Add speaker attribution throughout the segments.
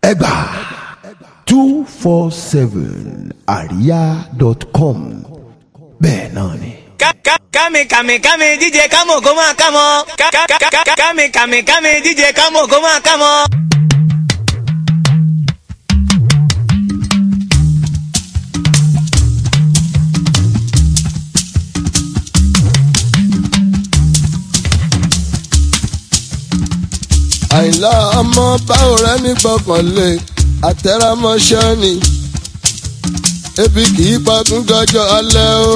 Speaker 1: ẹgbà two four seven àríyá dot com bẹ́ẹ̀ náà ni.
Speaker 2: Kami kami kami DJ kamo kó máa kámọ́. Kami kami kami DJ kamo kó máa kámọ́.
Speaker 3: àìlá ọmọ báwo rẹ ní gbọ́kànlé àtẹ̀rámọ́ṣẹ́ ni ebi kì í pagún gọjọ́ alẹ́ o.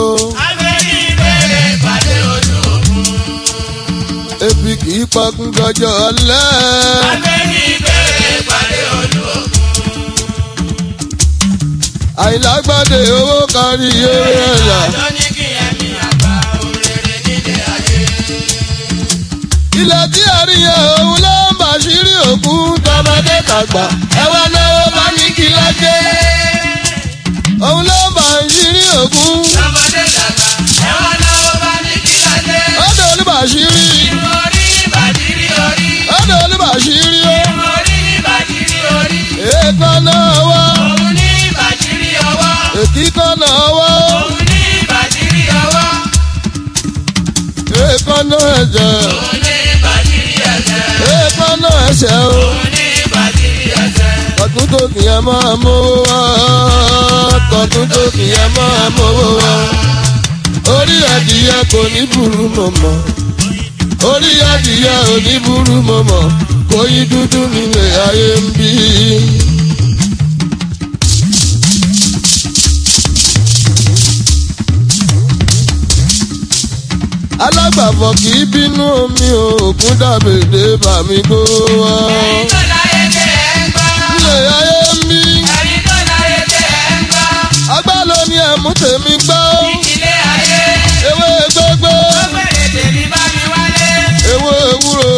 Speaker 3: ebi kì í pagún gọjọ́ alẹ́. àìlágbádé owó kárí eré ẹ̀yà. ilẹ̀ tí a rí yẹn òun ló ń bàṣírí òkú tọmọdé tàgbà ẹ wá náwó bá ní kí lọ́jẹ́. òun ló ń bàṣírí òkú ọdọ olúbàṣírí ọdọ olúbàṣírí ó èèkánná ọwọ́ èkìkánná ọwọ́ èèkánná ẹ̀jẹ̀ èèkánná ẹsẹ̀ o kọ̀tún tó kìyàn máa mówó wá kọ̀tún tó kìyàn máa mówó wá orí adìyẹ kò ní burú mọ̀mọ́ orí adìyẹ ò ní burú mọ̀mọ́ kò yí dúdú nílé ayé ń bí. alágbàfọ̀ kì í bínú omi o òkun dàbèdè bàmí kó wá. nílé ayé ń bí agbá ló ní ẹ̀mú tèmi gbọ́ ewé gbogbo ewé ewúro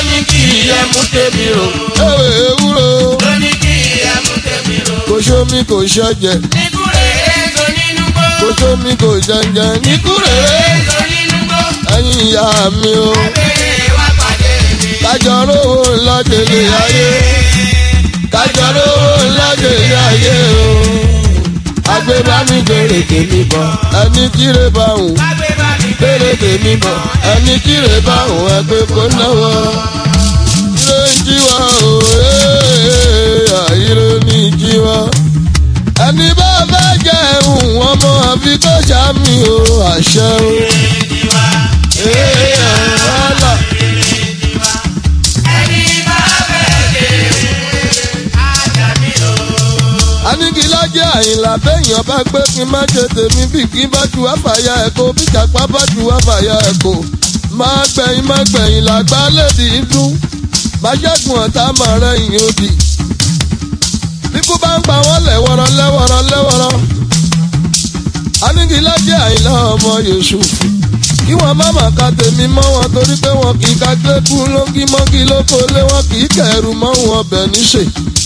Speaker 3: ewé ewúro kò sómi kò ṣẹ̀jẹ̀ kò sómi kò jẹ̀jẹ̀ níkúrèrè ẹ̀yin ìyá mi o kájọ rówó ńlá délé ayé kájọ rówó ńlá délé ayé o agbébámi gbèrè tèmi bọ̀ ẹni kíre bá wùn gbèrè tèmi bọ̀ ẹni kíre bá wùn ẹgbẹ́ kó náwó ire ń jí wa o ee ire ní jí wa ẹni bá fẹ́ jẹ́ ẹ̀hún ọmọ àfi kó sàmì o àṣẹ o. Ee, ọ̀la. anigilajẹ àyìnlá bẹyàn bá gbé kí n má ṣe tèmi bí kí n bá ju àfàyà ẹ̀kọ́ bí jàpá bá ju àfàyà ẹ̀kọ́ máa gbẹ̀yìn máa gbẹ̀yìn làgbá lèdì dún má ṣẹ́gun ọ̀tá máa rẹ̀yìn òdì bíkú bá ń pa wọ́n lẹ́wọ̀rọ̀ lẹ́wọ̀rọ̀ lẹ́wọ̀rọ̀ anigilajẹ àyìnlá ọmọ Yúsúfù kí wọn má má ka tèmi mọ́ wọn torí pé wọn kì í ka gbẹ́kú lóńgí mọ́gí lóko lé wọn kì í kẹ̀rù mọ́ wọn bẹ̀ níṣe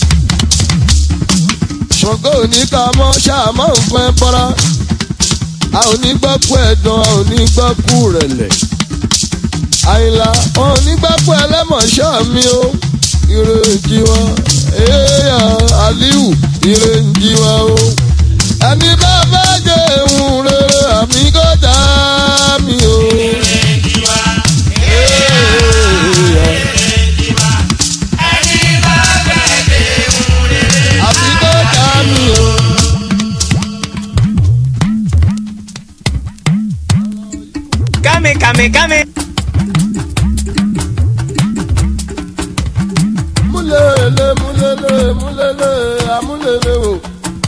Speaker 3: ṣọ̀gọ́ òní ká mọ́ ṣáàmọ́ nǹkan ẹ bọ́ra a ò ní gbọ́kú ẹ̀dán a ò ní gbọ́kú rẹ̀lẹ̀ àyìnlá wọn ò ní gbọ́kú ẹlẹ́mọ̀ṣọ́ mi o ìrèjì wọn èèyàn aliu ìrèjì wọn o ẹni bá fẹ́ jẹ ehun rere àmì kọjá mi o. àmì kọjá mi o.
Speaker 2: Kami kami kami.
Speaker 3: múlẹ̀lẹ̀ múlẹ̀lẹ̀ múlẹ̀lẹ̀ amúlẹ̀lẹ̀ o.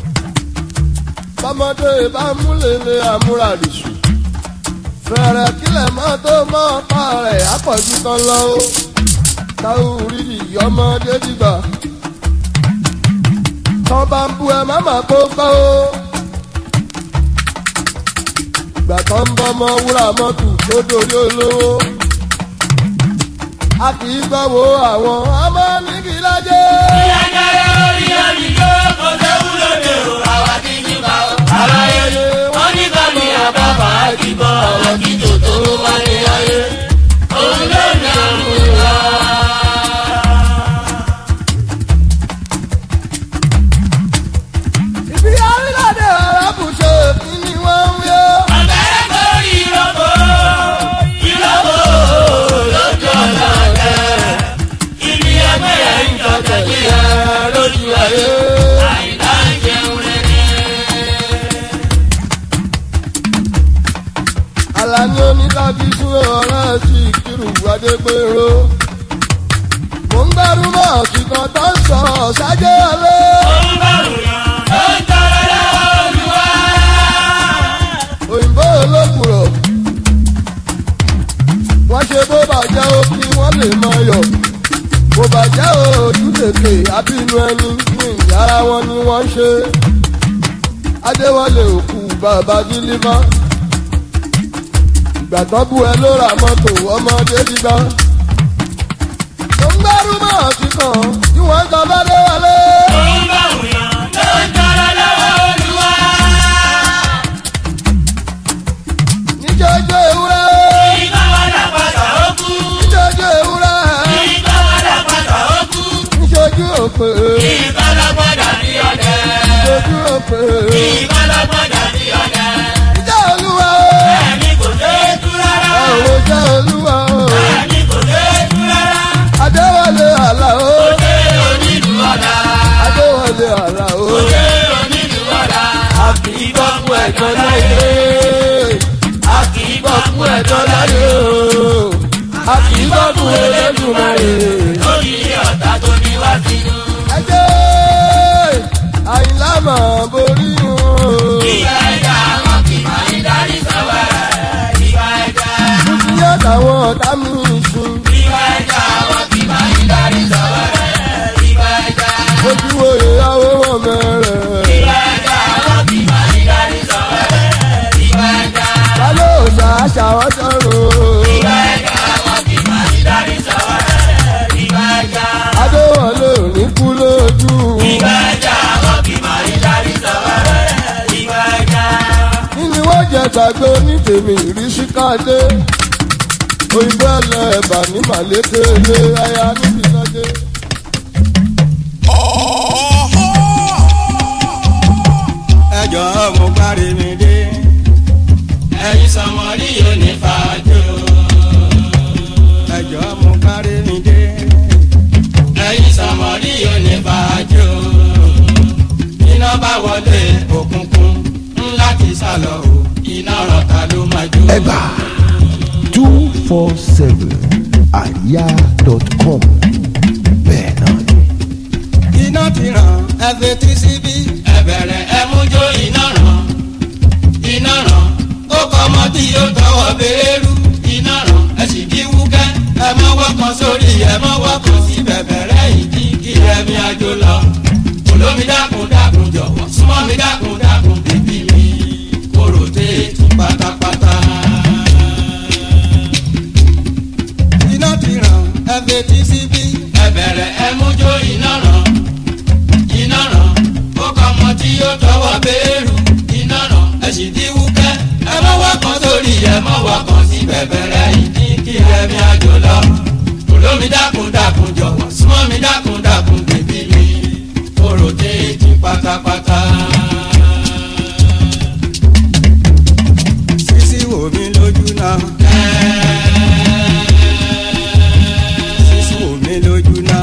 Speaker 3: bọ́mọdé bá múlẹ̀lẹ̀ amúradìsù. fẹ̀rẹ̀ kílẹ̀ mọ́ tó mọ́ ọ̀pá rẹ̀ àpọ̀jù kan lọ o. táwọn orílẹ̀ ọmọdé dìgbà. tọ́ bá ń bú ẹ má má kó gbọ́ o. ìgbà tó ń bọ́ ọmọ wúrà mọ́tò tó dorí olówó a kì í gbọ́ wo àwọn ọmọ nígi lájẹ́. aláyé wọ́n ní ká ní àbábà àdìbò àwọn kìjọ tó wá ní ayé. òun ló ní àmúra. abínú ẹni ní ìyára wọn ni wọ́n ṣe adéwọlé òkú bàbá dílífà ìgbà tán bú ẹ ló ra mọ́tò ọmọdé dídá tó ń gbẹ́rú mọ́ ọ̀tí kan tí wọ́n jọ bá dé wọlé.
Speaker 4: òun bá wùyàn ló ń tọrọ lọ́wọ́ olúwa.
Speaker 3: níjọ́jọ́ ewúrẹ́
Speaker 4: ìgbà wàdà pàtà ó kú.
Speaker 3: níjọ́jọ́ ewúrẹ́
Speaker 4: ìgbà wàdà pàtà ó kú.
Speaker 3: níṣojú òpè
Speaker 4: ìgbà lọ́gbọ́dà ní ọ̀dẹ.
Speaker 3: níṣojú òpè
Speaker 4: ìgbà lọ́gbọ́dà ní ọ̀dẹ.
Speaker 3: níjọ́ olúwa
Speaker 4: ẹni kò dé tú rárá.
Speaker 3: àwọn jẹ́ olúwa
Speaker 4: ẹni kò dé tú rárá.
Speaker 3: adéwọlé àlà o
Speaker 4: ó dé onílù ọ̀dà.
Speaker 3: adéwọlé àlà o
Speaker 4: ó dé onílù ọ̀dà. a kì í gbọ́ fún ẹ̀jọ́ láyé. a kì í gbọ́ fún ẹ̀jọ́ láyé.
Speaker 3: a kì í gbọ́ fún elédùnmáyé.
Speaker 4: lórí ọ̀tá tó ní wá sínú.
Speaker 3: ẹjẹ́ àyìnlá máa borí o.
Speaker 4: ìgbà ẹja wọn kì máa ń darí sọ́wọ́ rẹ̀. ìgbà ẹja.
Speaker 3: Tuntun yẹ káwọn ọ̀tá mi sùn.
Speaker 4: ìgbà ẹja wọn kì máa ń darí sọ́wọ́ rẹ̀. ìgbà ẹja.
Speaker 3: Ojú oyè àwọn ọmọ mẹ́rẹ̀.
Speaker 4: ìgbà ẹja wọn kì máa ń darí sọ́wọ́ rẹ̀. ìgbà ẹja.
Speaker 3: Lálẹ́ òòṣà àṣà wọn sọ̀rọ̀.
Speaker 4: ìgbà ẹja wọn kì máa ń darí sọ́wọ́ rẹ̀. ìgbà ẹja.
Speaker 3: Adéwọlé ò ní kú lójú.
Speaker 4: ìgbà ẹja wọn kì máa ń darí sọ́wọ́ rẹ̀. ìgbà ẹja.
Speaker 3: Nínú wọ́n jẹ gbàgbé onítèmi ìrísí káde. Òyìnbó ẹlẹ́ ẹ̀bà ní màlété ilé aya níbi lọ́dẹ.
Speaker 5: ẹjọ́ mo kárí mi dé.
Speaker 4: ẹ̀yin sọmọrí yóò ní fàájò.
Speaker 5: ẹjọ́ mo kárí mi dé.
Speaker 4: ẹ̀yin sọmọrí yóò ní fàájò. iná bá wọlé òkùnkùn ńlá ti sálọ o iná rọ̀ta ló máa jó.
Speaker 1: ẹgbà two four seven àríyá dot com bẹ́ẹ̀ náà ni.
Speaker 5: iná ti ràn ẹ fetí síbí.
Speaker 4: ẹ bẹ̀rẹ̀ ẹ mú jó iná ràn iná ràn ó kọ́ ọmọ tí yóò tọwọ́ béèrú iná ràn ẹ sì kí wúkẹ́ ẹ mọ́ wọ́kàn sórí ẹ mọ́ wọ́kàn sí bẹ̀bẹ̀rẹ̀ ìdí kí ẹ̀mí àjò lọ olómi dákun dákun jọ̀wọ́ súnmọ́ mi dákun dákun bíbí mi kóró téètì pátápátá.
Speaker 5: iná ti ràn ẹ fetí síbí.
Speaker 4: ẹ bẹ̀rẹ̀ ẹ mú jó iná ràn iná ràn ó kọ́ ọmọ tí yóò tọwọ́ béèrú iná ràn ẹ sì dín wúkẹ́ ẹ mọ́ wá kan sórí ẹ mọ́ wá kan sí bẹ̀bẹ̀rẹ̀ ìdí kí ẹ̀mí àjò lọ olómi dákun dákun jọ̀wọ́ súnmọ́ mi dákun dákun bèbí mi kóró téèjì pátápátá.
Speaker 5: sísí wò mí lójú náà. sísí wò mí lójú náà.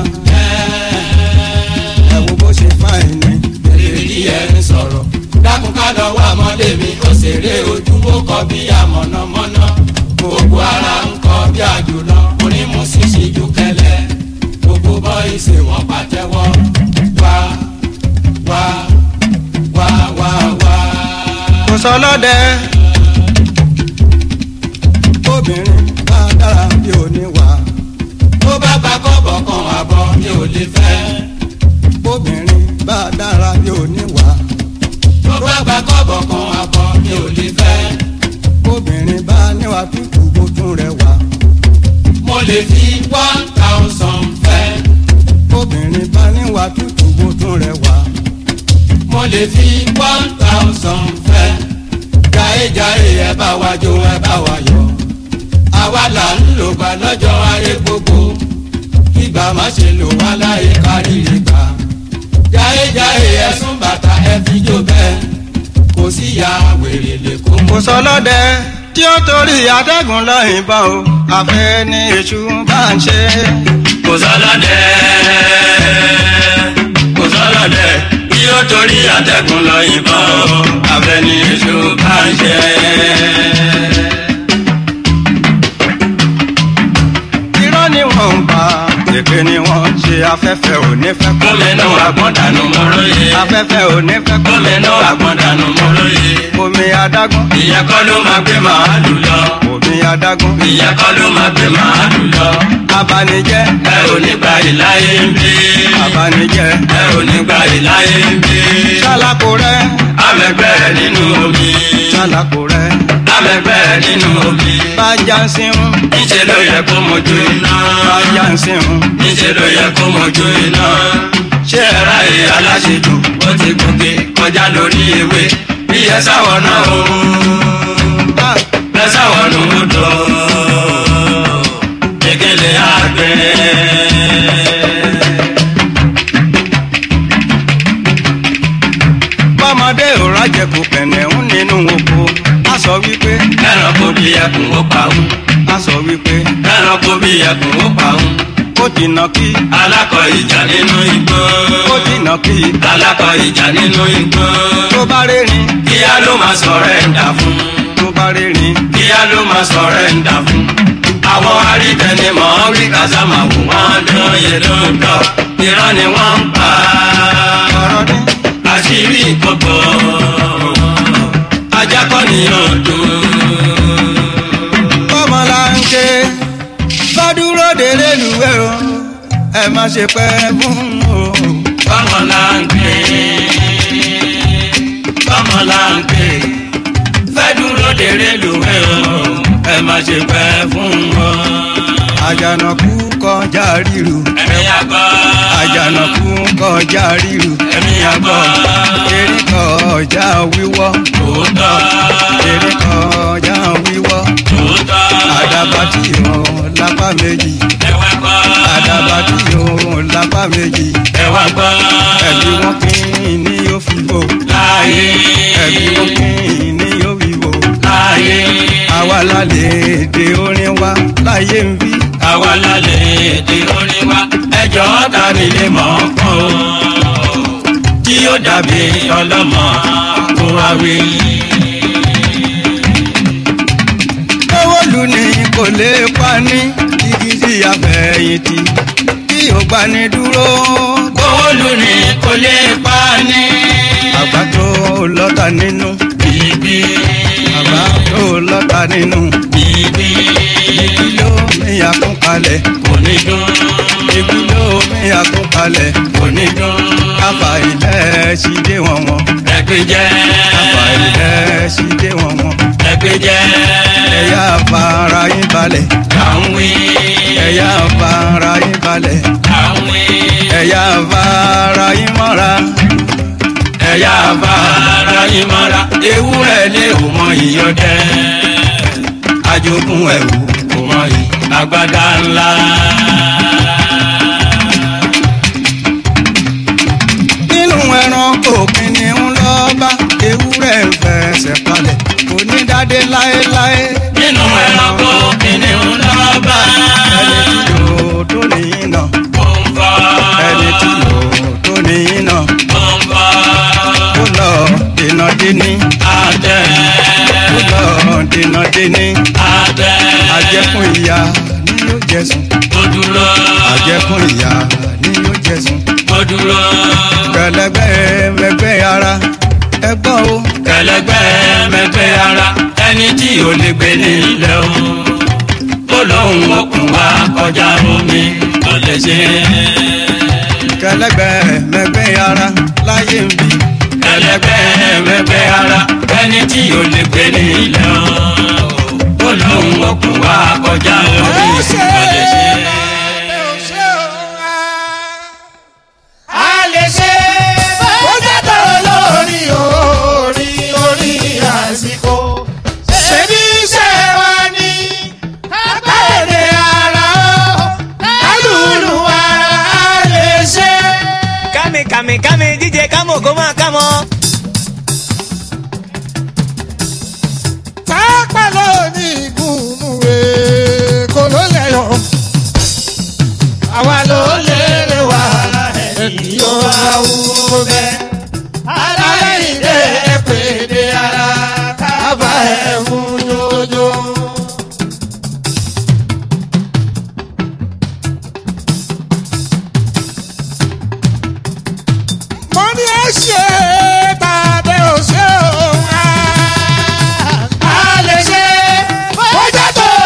Speaker 5: ẹ wo bó ṣe fáìn ni.
Speaker 4: èrè ẹ ń sọ̀rọ̀ dákun ká lọ wá ọmọdé mi ó ṣeré ojú ó kọ bí amọ̀nàmọ́ná gbogbo ara ń kọ bí àjùlọ onímù ṣíṣe ju kẹlẹ gbogbo bọ́ì ṣe wọ́n pàtẹ́wọ́ wá wá wá wá wá.
Speaker 5: kò sọ lọ́dẹ. obìnrin bá dára bí oníwà.
Speaker 4: tó bá gba kọ́bọ̀ kan àbọ̀ mi ò lè fẹ́.
Speaker 5: obìnrin bá dára bí oníwà.
Speaker 4: tó bá gba kọ́bọ̀ kan àbọ̀ mi ò lè fẹ́.
Speaker 5: obìnrin bá níwà tútù bó tún rẹwà.
Speaker 4: mo lè fi one thousand fẹ́.
Speaker 5: obìnrin bá níwà tútù bó tún rẹwà.
Speaker 4: mo lè fi one thousand fẹ́. jàre-jàre ẹ bá wa jó ẹ bá wa yọ. àwa là ń lò gbà lọ́jọ́ ayé gbogbo. ìgbà má ṣe lò wá láyé káríire gbà. jàre-jàre ẹ sún bàtà ẹ fi jó bẹ́ẹ̀. kò sí ya wèrè lè kó mọ́.
Speaker 5: kò sọ lọ́dẹ tí ó torí atẹ́gùn lọ ìbọn o àfẹ́ ní èṣù bá ń ṣe.
Speaker 4: kò sọlọ́dẹ kò sọlọ́dẹ bí ó torí àtẹ̀kùn lọ yìnbọn o abẹni èso bá ń ṣe.
Speaker 5: irọ́ ni wọ́n ń pa èké ni wọ́n ń ṣe afẹ́fẹ́ ò ní fẹ́ kó
Speaker 4: gómìnà àgbọ̀dànù mọ́lóye
Speaker 5: afẹ́fẹ́ ò ní fẹ́ kó
Speaker 4: gómìnà àgbọ̀dànù mọ́lóye
Speaker 5: omi adágún
Speaker 4: ìyẹn kọ́ ló máa gbé màálù lọ
Speaker 5: omi adágún.
Speaker 4: ìyẹn kọ́ ló máa gbé màálù lọ.
Speaker 5: abanijẹ́
Speaker 4: ẹ ò ní gba ìláyé ń bí.
Speaker 5: abanijẹ́
Speaker 4: ẹ ò ní gba ìláyé ń bí.
Speaker 5: sálákò rẹ̀
Speaker 4: amẹgbẹ́ nínú omi.
Speaker 5: sálákò rẹ̀
Speaker 4: amẹgbẹ́ nínú omi.
Speaker 5: bájá ń sínú
Speaker 4: níṣẹ́ ló yẹ kó mojú iná.
Speaker 5: bájá ń sínú.
Speaker 4: níṣẹ́ ló yẹ kó mojú iná. ṣé ẹ ráyè aláṣejù ó ti gòkè kọjá lórí ewé bí ẹ sáwọ náà o.
Speaker 5: Ah,
Speaker 4: ẹ sáwọ nù ú dọ̀. Ekele àgbẹ̀.
Speaker 5: bọ́mọdé ò rájẹkù pẹ̀lẹ́ ń nínú oko a sọ wípé
Speaker 4: ẹranko bí ẹkùn ó pa òun.
Speaker 5: a sọ wípé
Speaker 4: ẹranko bí ẹkùn ó pa òun.
Speaker 5: ó ti nà kí
Speaker 4: alákọ̀ ìjà nínú igbó.
Speaker 5: ó ti nà kí
Speaker 4: alákọ̀ ìjà nínú igbó.
Speaker 5: tó bá rẹ́rìn
Speaker 4: kíá ló máa sọ̀rọ̀ ẹ̀ ń dà fún.
Speaker 5: tó bá rẹ́rìn
Speaker 4: kíá ló máa sọ̀rọ̀ ẹ̀ ń dà fún. àwọn arítẹnimọ̀ rí kásámà wò wọ́n dán yẹn ló ń dọ̀. irọ́ ni wọ́n ń pa.
Speaker 5: ọ̀rọ̀ ní
Speaker 4: àṣírí ìkọ̀kọ̀ ajá kọ́ nìyàn dùn.
Speaker 5: bọ́mọláńké bá dúró délé lùwẹ̀ o ẹ má ṣe pẹ́ fún o.
Speaker 4: bọ́mọláńké bọ́mọláńké fẹ́ dúró dèrè lùwẹ̀ o ẹ má ṣe pẹ́ fún wọn.
Speaker 5: àjànàkú kọjá ríru
Speaker 4: ẹ̀mí àgbọ̀
Speaker 5: àjànàkú kọjá ríru
Speaker 4: ẹ̀mí àgbọ̀
Speaker 5: erin kọjá wíwọ́
Speaker 4: tòótọ́
Speaker 5: erin kọjá wíwọ́
Speaker 4: tòótọ́
Speaker 5: àdàbà tí ò lápá méjì
Speaker 4: ẹ̀wà gbọ́
Speaker 5: àdàbà tí ò lápá méjì
Speaker 4: ẹ̀wà gbọ́
Speaker 5: ẹbí wọn kì í ní yóò fi bò
Speaker 4: láàyè
Speaker 5: ẹbí wọn kì í ní yóò fi bò
Speaker 4: láàyè
Speaker 5: àwa lálẹ́ èdè orin wa láyé ń bí
Speaker 4: àwa lálẹ́ èdè orin wa ẹjọ́ ta ni lè mọ̀ ọ́ kọ́ o tí yóò dàbí ọlọ́mọ kó wa wí.
Speaker 5: owó lù ní kò lè pa ní igi tí àfẹ̀yìntì tí ò gbà ní dúró
Speaker 4: owó lù ní kò lè pa ní.
Speaker 5: àgbà tó lọ́ta nínú
Speaker 4: bíbí
Speaker 5: àgbà tó lọ́ta nínú
Speaker 4: bíbí
Speaker 5: igi ló mi àkúnkalẹ̀
Speaker 4: kò ní dún
Speaker 5: igi ló mi àkúnkalẹ̀
Speaker 4: kò ní dún.
Speaker 5: káfa ilẹ̀ sí dé wọn wọn
Speaker 4: ẹgbẹ́ jẹ́
Speaker 5: káfa ilẹ̀ sí dé wọn wọn
Speaker 4: ẹgbẹ́ jẹ́
Speaker 5: ẹ̀yà fara yín balẹ̀
Speaker 4: kàwé
Speaker 5: ẹ̀yà fara yín balẹ̀
Speaker 4: kàwé
Speaker 5: ẹ̀yà fara yín mọ́ra
Speaker 4: ẹ̀yà bàrà ìmọ̀ra ewúrẹ́ lé o mọ ìyọdẹ ajogún ẹ̀wù kò mọ ìgbàgbádá ńlá.
Speaker 5: nínú ẹran òpin ni ń lọ bá ewúrẹ́ ń fẹsẹ̀ palẹ̀ kò ní dádé láéláé
Speaker 4: nínú ẹranko kìnìún lọ́ba
Speaker 5: ẹni tí yóò tó nìyí náà
Speaker 4: ó ń bọ̀
Speaker 5: ẹni tí yóò tó nìyí náà
Speaker 4: ó ń bọ̀
Speaker 5: ó lọ dènà déní
Speaker 4: àtẹ
Speaker 5: ó lọ dènà déní
Speaker 4: àtẹ
Speaker 5: àjẹkùn ìyá ni yóò jẹsùn
Speaker 4: ó dúró
Speaker 5: àjẹkùn ìyá ni yóò jẹsùn
Speaker 4: ó dúró
Speaker 5: kẹlẹgbẹ mẹgbẹ ara ẹgbọn o
Speaker 4: kẹlẹgbẹ́ mẹgbẹ́ ara ẹni tí ò lè gbé nílẹ̀ o ó lóun okùn wá kọjá omi kò lè ṣe
Speaker 5: kẹlẹgbẹ mẹgbẹ ara láyé ń bí
Speaker 4: kẹlẹgbẹ́ mẹgbẹ́ ara ẹni tí ò lè gbé nílẹ̀ o ó lóun okùn wá kọjá omi kò lè ṣe.
Speaker 3: a lè ṣe bó jẹ́ tó lórí orí orí àsìkò ṣe bí iṣẹ́ wa ní kápẹ́ẹ̀dé ara ó kálùlù ara a lè ṣe.
Speaker 2: Kami kami kami DJ Kamo kó máa kámọ́.
Speaker 3: pápá lóní ìgúnnú èkó ló lẹ́yọ̀ àwa ló lérè wá ẹni yóò wáwú bẹ́ aláìdé pèdè ara kábà ẹ̀ mú jòjò. mo ní ẹ ṣe tàbí ò ṣe òun á. a lè ṣe bójá tó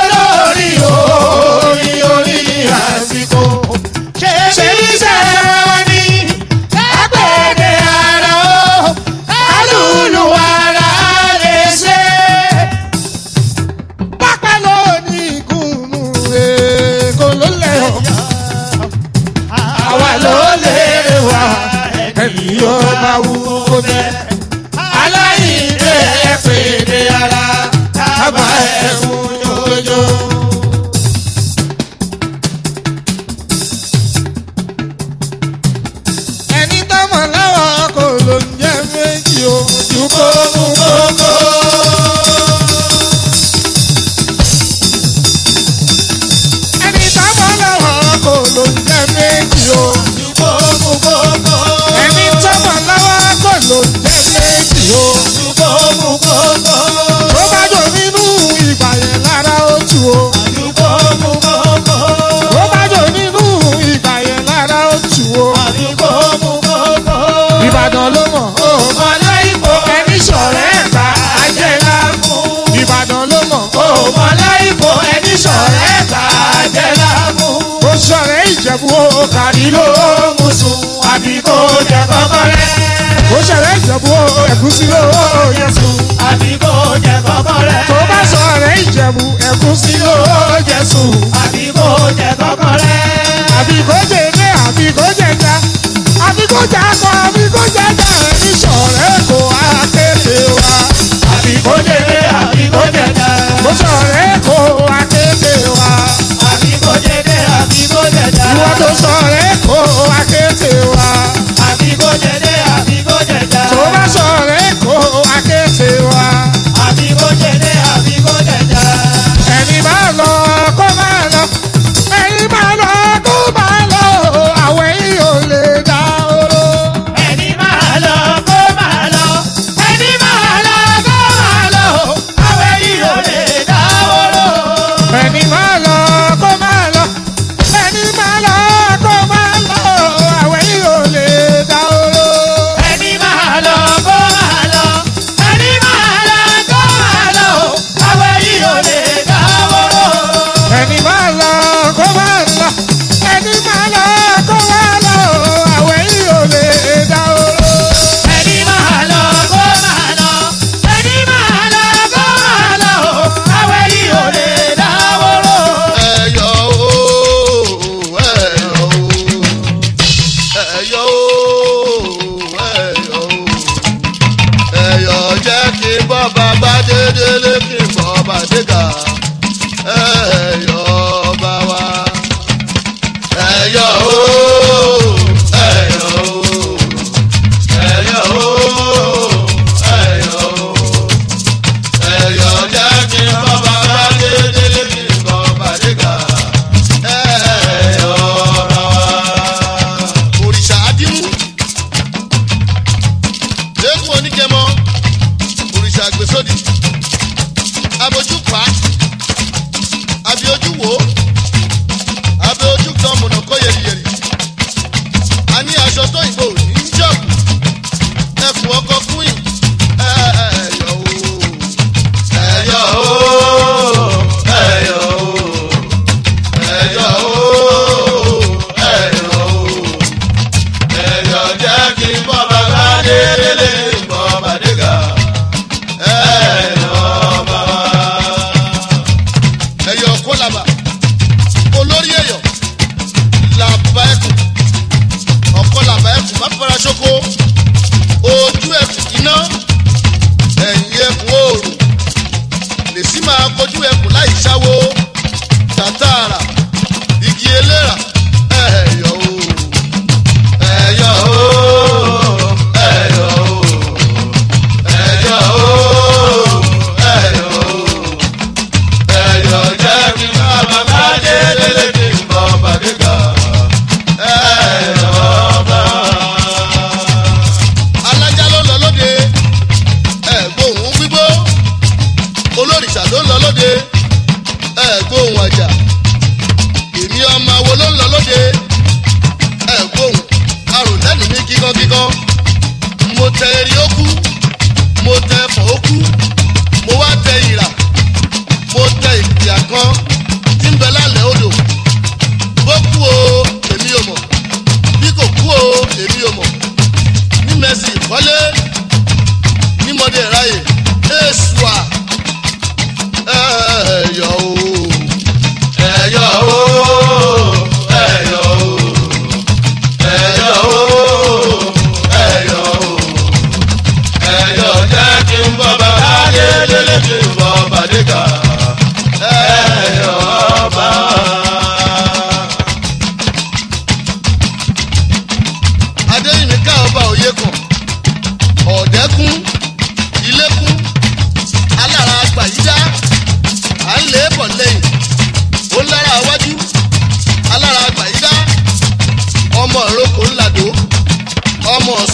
Speaker 3: ó bá wú kó bẹ́.
Speaker 4: aláìlé ẹ̀fẹ̀dẹ̀ ara tábà ẹ̀fún jòjò.
Speaker 3: ẹni tọ́mọ̀ láwọn kò ló ń jẹ́ méjì o ju kó mú kókó. ẹni tọ́mọ̀ láwọn kò ló ń jẹ́ méjì o. ẹni tọ́mọ̀ láwọn kò ló ń jẹ́ méjì o. tó bá jò nínú ìgbà yẹn lára ó tù o. tó bá jò nínú ìgbà yẹn lára ó tù o. ìbàdàn ló mọ̀ ó mọ̀ ẹni sọ̀rọ̀ ẹ̀ bá ajẹ́lá fún. ìbàdàn ló mọ̀ ó mọ̀ ó sọ̀rọ̀ ìjẹ̀bú ó kárí ló mú sùn.
Speaker 4: Àbí kò jẹ kọ́kọ́rẹ́,
Speaker 3: ó sọ̀rọ̀ ìjẹ̀bú ó ẹ̀gúsí ló yẹ sùn.
Speaker 4: àbí kò jẹ kọ́kọ́rẹ́,
Speaker 3: tó bá sọ̀rọ̀ ìjẹ̀bú ẹ̀gúsí ló yẹ sùn.
Speaker 4: àbí kò jẹ kọ́kọ́rẹ́.
Speaker 3: àbí kó jẹ ilé àbí kó jẹ já àbí kó jà kọ àbí kó jẹ já ẹni sọ̀rọ̀ kò akéde wa.
Speaker 4: àbí kó jẹjẹ àbí kó jẹjẹ
Speaker 3: ó sọ̀rọ̀ kò akéde wa.
Speaker 4: àbí kó jẹjẹ àbí kó jẹjẹ
Speaker 3: ìwọ tó sọ̀rọ̀ kò akéde wa.
Speaker 4: àbí kó jẹjẹ àbí kó jẹjẹ
Speaker 3: tó bá sọ̀rọ̀ kò akéde wa.
Speaker 4: àbí kó jẹjẹ àbí kó jẹjẹ
Speaker 3: ẹni máa lọ kó máa lọ ẹni máa lọ kó máa lọ àwọn èyí ò lè dá oró.
Speaker 4: ẹni máa lọ kó máa lọ ẹni máa lọ kó máa lọ àwọn èyí ò lè dáwọ́rọ́.
Speaker 3: ẹni máa lọ kó máa lọ ẹni máa lọ kó máa lọ àwọn èyí ò lè dá oró.
Speaker 4: ẹni máa lọ kó máa lọ ẹni máa lọ kó máa lọ àwọn èyí ò lè dáwọ́rọ́.
Speaker 3: ẹni máa lọ kó máa lọ ẹni máa lọ kó máa lọ àwọn èyí ò lè dá oró.
Speaker 4: ẹni máa lọ kó máa lọ ẹni máa lọ kó máa lọ àwọn èyí ò lè dáwọ́rọ́.
Speaker 3: ẹyọ o ẹyọ o ẹyọ o ẹyọ o ẹyọ jẹ́ kí bọ́ba bá dédélé kí bọ́ba dégà ẹyọ bá wa ẹyọ o ẹyọ o ẹyọ o ẹyọ o ẹyọ jẹ́ kí bọ́ba bá dédélé kí bọ́ba dégà ẹyọ bá wa. òrìṣà adímú lẹ́kùn oníkẹ́mọ́ òrìṣà àgbèsódì abojú pa àbí ojú wò àbí ojú kan mọ̀nà kọ́ yẹ̀rìyẹ̀rì a ní aṣọ tó ìbò ní jọ̀bù ẹkùn ọkọ̀ kúnyìn ẹ̀yọ̀ o ẹ̀yọ̀ o ẹ̀yọ̀ o ẹ̀yọ̀ o ẹ̀yọ̀ o ẹ̀yọ̀ jẹ́ kí bọ́ba bá délé bọ́ba dégà ẹ̀yọ̀ bá wa. ẹ̀yọ̀ kó làbà olórí ẹ̀yọ̀ làbà ẹkùn ọ̀kọ́ làbà ẹkùn má fara ṣoko ojú ẹkùn iná ẹ̀yìn ẹkùn oòrùn lè sí máa kojú ẹkùn láì ṣáwó tàtàrà igi eléra ẹ̀yọ̀ o ẹ̀yọ̀ o ẹ̀yọ̀ o ẹ̀yọ̀ o ẹ̀yọ̀ o ẹ̀yọ̀ jẹ́ kí bàbá bá dé lélẹ̀ kí n bọ̀ bàdé gà ẹ̀yọ̀ bá. alájà ló lọ lóde ẹ̀gbóhùn gbígbó olórìṣà ló lọ lóde ẹ̀gbóhùn àjà èmi ọmọ wo ló ń lọ lóde ẹ̀gbóhùn arùlẹ́nu ní kíkankíkan mo tẹ eré ó kú mo tẹ ẹfọ ó kú mo wá tẹ ìrà mo tẹ ìpìyà kan tí ń bẹ lálẹ́ odò bó kú o èmi ò mọ̀ bí kò kú o èmi ò mọ̀ ní mẹ́sì ìkọ́lé ní mọ́dé ráyè èṣùà ẹ̀yọ̀ o ẹ̀yọ̀ o ẹ̀yọ̀ o ẹ̀yọ̀ o ẹ̀yọ̀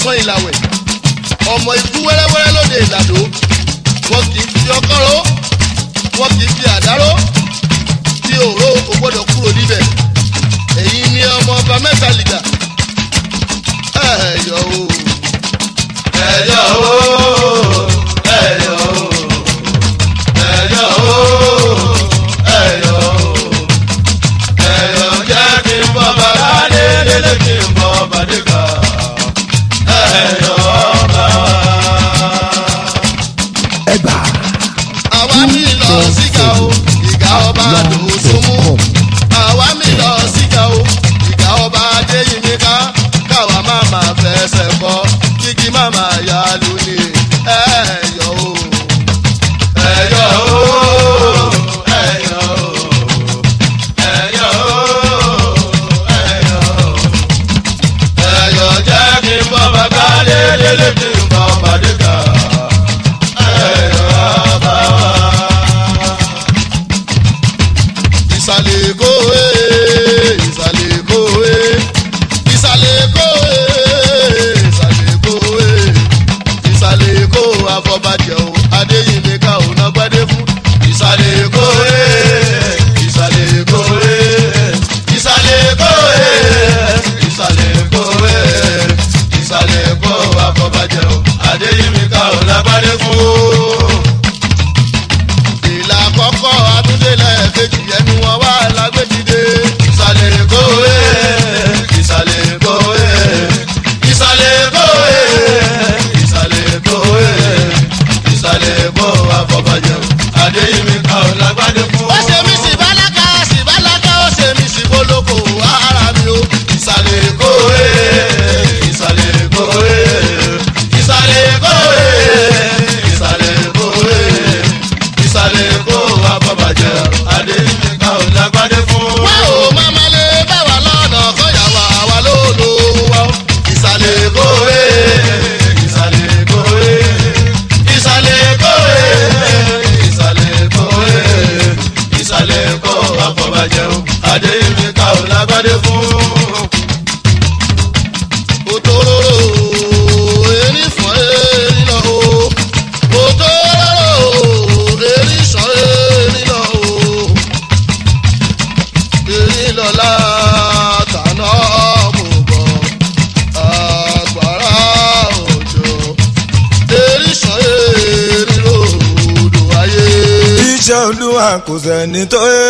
Speaker 3: ọ̀sán ìlàwẹ̀ ọmọ ikú wẹ́rẹ́wẹ́rẹ́ lóde ìlàdó wọn kì í fi ọkọ́ ró wọn kì í fi àdáró tí òró kò gbọ́dọ̀ kúrò níbẹ̀ èyí ni ọmọ ọba mẹ́ta lìgà ẹ̀yọ̀ o
Speaker 4: ẹ̀yọ̀ o ẹ̀yọ̀ o ẹ̀yọ̀ o ẹ̀yọ̀ o ẹ̀yọ̀ jẹ́ kí n bọ́ bàbá délé kí n bọ́ bàdé kà ẹ̀yọ̀ ọba.
Speaker 1: ẹgbà
Speaker 3: àwa mi lọ síga o ìgá ọba dòsùnmù àwa mi lọ síga o ìgá ọba adéyìnká káwa má má fẹsẹ̀ kọ́ kíkí má má yá lónìí ẹ̀yọ̀ o.
Speaker 4: ẹ̀yọ̀ o ẹ̀yọ̀ o ẹ̀yọ̀ o ẹ̀yọ̀ o ẹ̀yọ̀ jẹ́ kí n bọ́ bàbá délé kí n bọ́ bàdé kà ẹ̀yọ̀ ọba wa.
Speaker 3: ìsàlẹ̀ èkó ee ìsàlẹ̀ èkó ee ìsàlẹ̀ èkó ee ìsàlẹ̀ èkó ee ìsàlẹ̀ èkó afọbajẹ o adéyìnbíkà ò nágbádé fún ìsàlẹ̀ èkó ee ìsàlẹ̀ èkó ee
Speaker 4: ìsàlẹ̀ èkó ẹ̀ ìsàlẹ̀ èkó ẹ̀ ìsàlẹ̀ èkó àfọ̀bàjẹ́ o adéyínmíkà ò lágbádé fún o.
Speaker 3: ìlà àkọ́kọ́ atúndélẹ̀ kejì ẹnu wọn wá lágbèjìde
Speaker 4: ìsàlẹ̀ èkó ẹ̀ ìsàlẹ̀ èkó ẹ̀ ìsàlẹ̀ èkó ẹ̀ ìsàlẹ̀ èkó ẹ̀ ìsàlẹ̀ èkó àfọ̀bàjẹ́ o adéyínmíkà ò lágbádé fún o.
Speaker 3: ó ṣe mí sí bálákà sí bálákà ó ṣe mí sí bólókò ara mi o
Speaker 4: ìsàlẹ̀ èkó ẹ̀ ìsàlẹ̀ èkó ẹ̀ ìsàlẹ̀ èkó ẹ̀ ìsàlẹ̀ èkó ẹ̀ ìsàlẹ̀ èkó àbọ̀bàjẹ́ adéyínká ò lágbádé fún.
Speaker 3: wá o máma lè bá wa lọ́nà kọ́yàwó àwa ló lò wá o ìsàlẹ̀ èkó
Speaker 4: èkó ẹ̀ ìsàlẹ̀ èkó ẹ̀ ìsàlẹ̀ èkó ẹ̀ ìsàlẹ̀ èkó ẹ̀ ìsàlẹ̀ èkó àbọ̀bàjẹ́ adéyínká ò lágbádé fún.
Speaker 3: òtòrò erin fún erin lọ o òtòrò erin sàn erin lọ o erin lọ́la tànà mú bọ̀ àgbàrá òjò erin sàn erin lòdù ayé.
Speaker 6: iṣẹ́ olúwa kò sẹ́ni tó yé.